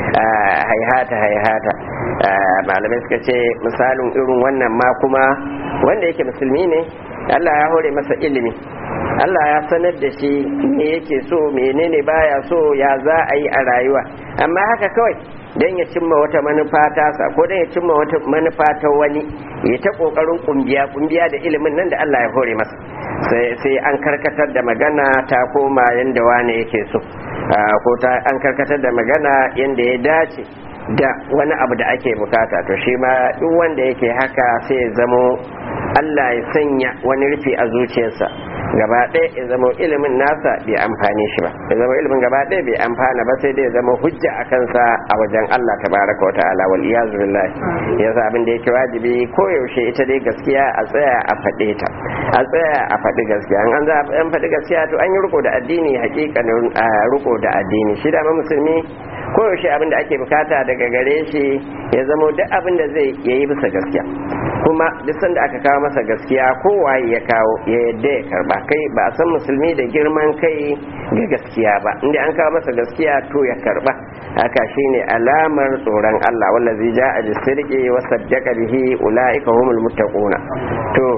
hayata hayata malamai suka ce misalin irin wannan ma kuma wanda yake musulmi ne Allah ya hore masa ilimi Allah ya sanar da shi me yake so menene baya so ya za a yi a rayuwa amma haka kawai don ya cimma wata manufa tasa ko don ya cimma wata manufa ta wani ya ta kokarin kumbiya kumbiya da ilimin nan da Allah ya hore masa sai an karkatar da magana ta koma yanda wane yake so ko ta an karkatar da magana yanda ya dace da wani abu da ake bukata to shi ma duk wanda yake haka sai ya zamo Allah ya sanya wani rufi a zuciyarsa gaba ɗaya ya zama ilimin nasa bai amfani shi ba ya zama ilimin gaba ɗaya bai amfana ba sai dai ya zama hujja a kansa a wajen Allah tabaraka wa ta'ala wal iyazu billahi yasa abin da yake wajibi ko yaushe ita dai gaskiya a tsaya a faɗe ta a tsaya a faɗi gaskiya an za a faɗi gaskiya to an yi riko da addini hakikanin riko da addini shi da musulmi ko yaushe abin da ake bukata daga gare shi ya zama duk abin da zai yayi bisa gaskiya kuma duk sanda aka kawo masa gaskiya kowaye ya kawo ya yadda ya karba kai ba a san musulmi da girman kai ga gaskiya ba inda an kawo masa gaskiya to ya karba haka shine alamar tsoron Allah wallazi ja'a bisirqi wa saddaqa bihi ulaika humul muttaquna to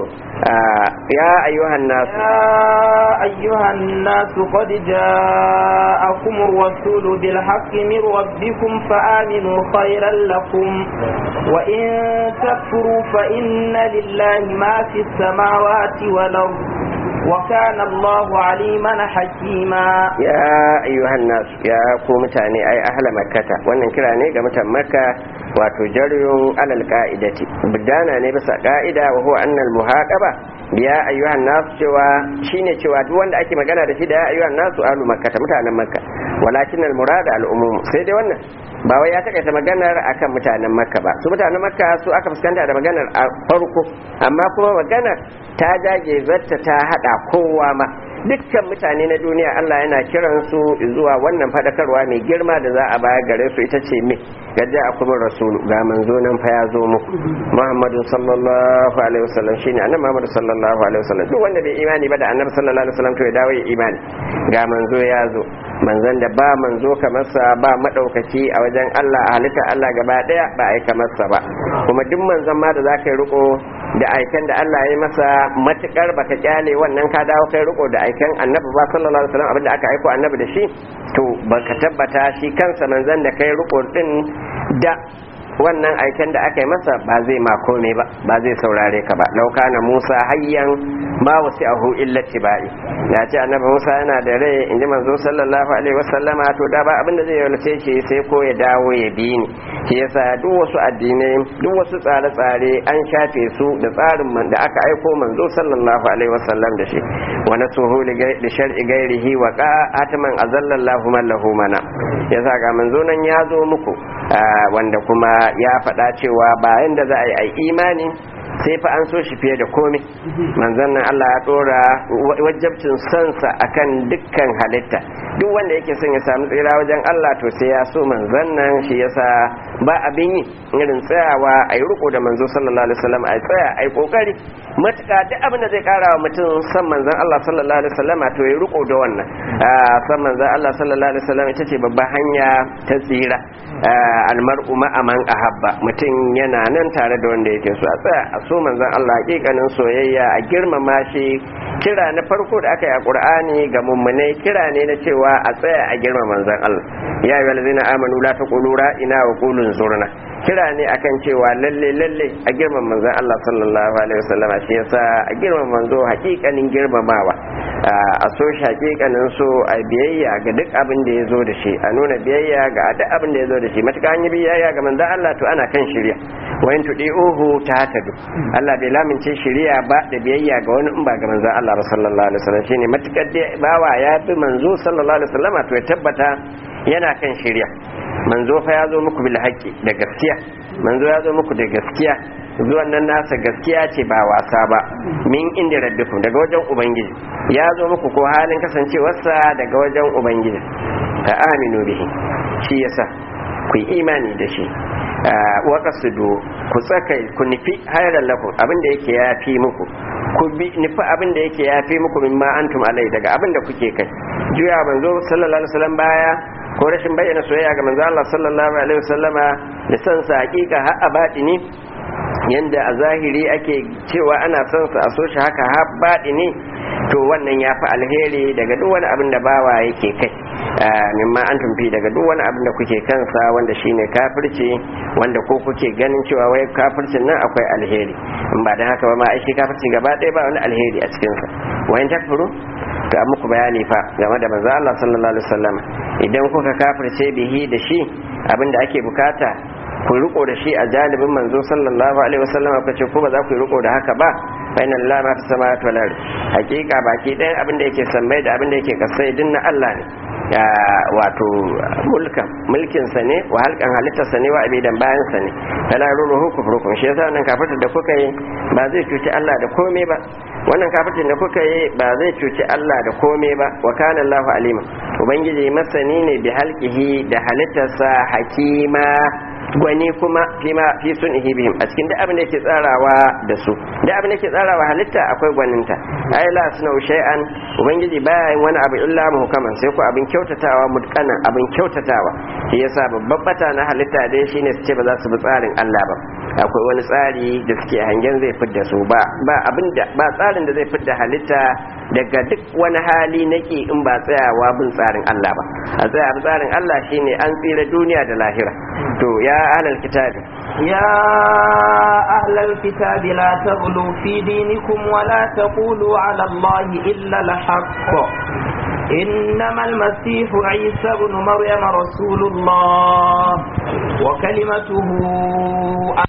ya ayyuhan nas يا أيها الناس قد جاءكم الرسول بالحق من ربكم فآمنوا خيرا لكم وإن تكفروا فإن لله ما في السماوات والأرض وكان الله عليما حكيما ya ayyuhan nasu ya ku mutane ai ahla makkata wannan kira ne ga mutan makka wato jaryo alal ka'idati bidana ne bisa ka'ida wa huwa annal muhaqaba ya ayyuhan nasu cewa shine cewa duk wanda ake magana da shi da ya ayyuhan nasu ahlu makkata mutanen makka walakin al murada al umum sai dai wannan ba wai ya takaita maganar akan mutanen makka ba su mutanen makka su aka fuskanta da maganar a farko amma kuma maganar ta jage zatta ta hada kowa ma dukkan mutane na duniya Allah yana kiran su zuwa wannan fadakarwa mai girma da za a baya gare su ita ce me gaja a kuma rasulu ga manzo nan fa ya zo muku Muhammadu sallallahu alaihi wasallam shine annabi Muhammadu sallallahu alaihi wasallam duk wanda bai imani ba da annabi sallallahu alaihi wasallam to ya dawo ya imani ga manzo ya zo manzon da ba manzo kamar sa ba madaukaki a wajen Allah a halitta Allah gaba daya ba ai kamar sa ba kuma duk manzon ma da zaka yi riko da aikan da Allah ya masa matukar baka kyale wannan ka dawo kai riko da aikan annabi ba sallallahu alaihi wasallam abinda aka aiko annabi da shi to baka tabbata shi kansa manzon da kai riko din da wannan aiken da aka yi masa ba zai ma kome ba ba zai saurare ka ba lauka na musa hayyan ma wasu ahu illa tibai ya ce annabi musa yana da rai in ji manzo sallallahu alaihi wasallama to da ba abinda zai yaulace shi sai ko ya dawo ya bi ni shi yasa duk wasu addinai duk wasu tsare-tsare an shafe su da tsarin man da aka aiko manzo sallallahu alaihi wasallam da shi wa nasuhu li shar'i gairihi wa qa'ataman azallallahu man lahu mana yasa ga manzo nan ya zo muku wanda kuma ya faɗa cewa bayan da za a yi imani sai fa an so shi fiye da komai manzon nan Allah ya dora wajabcin sansa akan dukkan halitta duk wanda yake son ya samu tsira wajen Allah to sai ya so manzon nan shi yasa ba abin yi irin tsayawa a yi riko da manzo sallallahu alaihi wasallam a tsaya a yi kokari matuka duk abin da zai kara wa mutum san manzon Allah sallallahu alaihi wasallam to ya riko da wannan san manzon Allah sallallahu alaihi wasallam ita ce babban hanya ta tsira almar'u ma'aman ahabba mutum yana nan tare da wanda yake so a tsaya a so manzon Allah hakikanin soyayya a girmama shi kira na farko da aka yi a Qur'ani ga mummunai kira ne na cewa a tsaya a girmama manzon Allah ya ayyuhal ladzina amanu la taqulu ra'ina wa qulu zurna kira ne akan cewa lalle lalle a girmama manzon Allah sallallahu alaihi wasallama shi yasa a girmama manzo hakikanin girmamawa a so shi hakikanin so a biyayya ga duk abin da ya zo da shi a nuna biyayya ga duk abin da ya zo da shi matuƙa an yi biyayya ga manzon Allah to ana kan shirya wayan tudi uhu ta tadu Allah bai lamince shirya ba da biyayya ga wani in ba ga manzon Allah ba sallallahu alaihi wasallam shine matukar da bawa ya bi manzo sallallahu alaihi wasallam to ya tabbata yana kan shirya manzo fa ya zo muku bil haqqi da gaskiya manzo ya zo muku da gaskiya zuwan nan nasa gaskiya ce ba wasa ba min inda rabbikum daga wajen ubangiji ya zo muku ko halin kasancewarsa daga wajen ubangiji ka aminu bihi shi yasa ku yi imani da shi waka su do ku tsakai ku nufi hayar lakum abinda yake ya fi muku ku bi nufi abinda yake ya fi muku mimma antum alai daga abinda kuke kai juya manzo sallallahu alaihi wasallam baya ko rashin bayyana soyayya ga manzo Allah sallallahu alaihi wasallama da san sa hakika har abadi ne yanda a zahiri ake cewa ana son sa a so shi haka har baɗi ne to wannan ya fi alheri daga duk wani abin da bawa yake kai mimma an tumfi daga duk wani abin da kuke kansa wanda shine kafirci wanda ko kuke ganin cewa wai kafircin nan akwai alheri in ba da haka ba ma ai shi kafirci gaba ɗaya ba wani alheri a cikinsa wayan takfuru to an muku bayani fa game da manzo Allah sallallahu alaihi wasallam idan kuka kafirce bihi da shi abinda ake bukata ku riko da shi a jalibin manzo sallallahu alaihi wasallam ku ce ko ba za ku riko da haka ba fa inna lillahi ma fi samawati wal ard hakika baki ɗayan abin da yake sammai da abin da yake kasai din na Allah ne wato mulkan mulkin sa ne wa halkan halittar sa ne wa abidan bayan sa ne tala ruruhu kufrukum shi yasa wannan kafirta da kuka yi ba zai cuci Allah da komai ba wannan kafirtin da kuka yi ba zai cuci Allah da komai ba wa kana Allahu alima ubangiji masani ne bi halqihi da halittarsa hakima gwani kuma fima fi sun bihim a cikin duk abin da yake tsarawa da su duk abin da yake tsarawa halitta akwai gwaninta ai la suna shay'an ubangiji baya yin wani abu illa muhkaman sai ko abin kyautatawa mutkanan abin kyautatawa shi yasa babban bata na halitta dai shine su ce ba za su bi tsarin Allah ba akwai wani tsari da suke hangen zai fidda su ba ba abin da ba tsarin da zai fidda halitta daga duk wani hali nake in ba tsayawa bin tsarin Allah ba a tsaya bin tsarin Allah shine an tsira duniya da lahira to ya ahlal kitabi يا أهل الكتاب لا تغلوا في دينكم ولا تقولوا على الله إلا الحق إنما المسيح عيسى بن مريم رسول الله وكلمته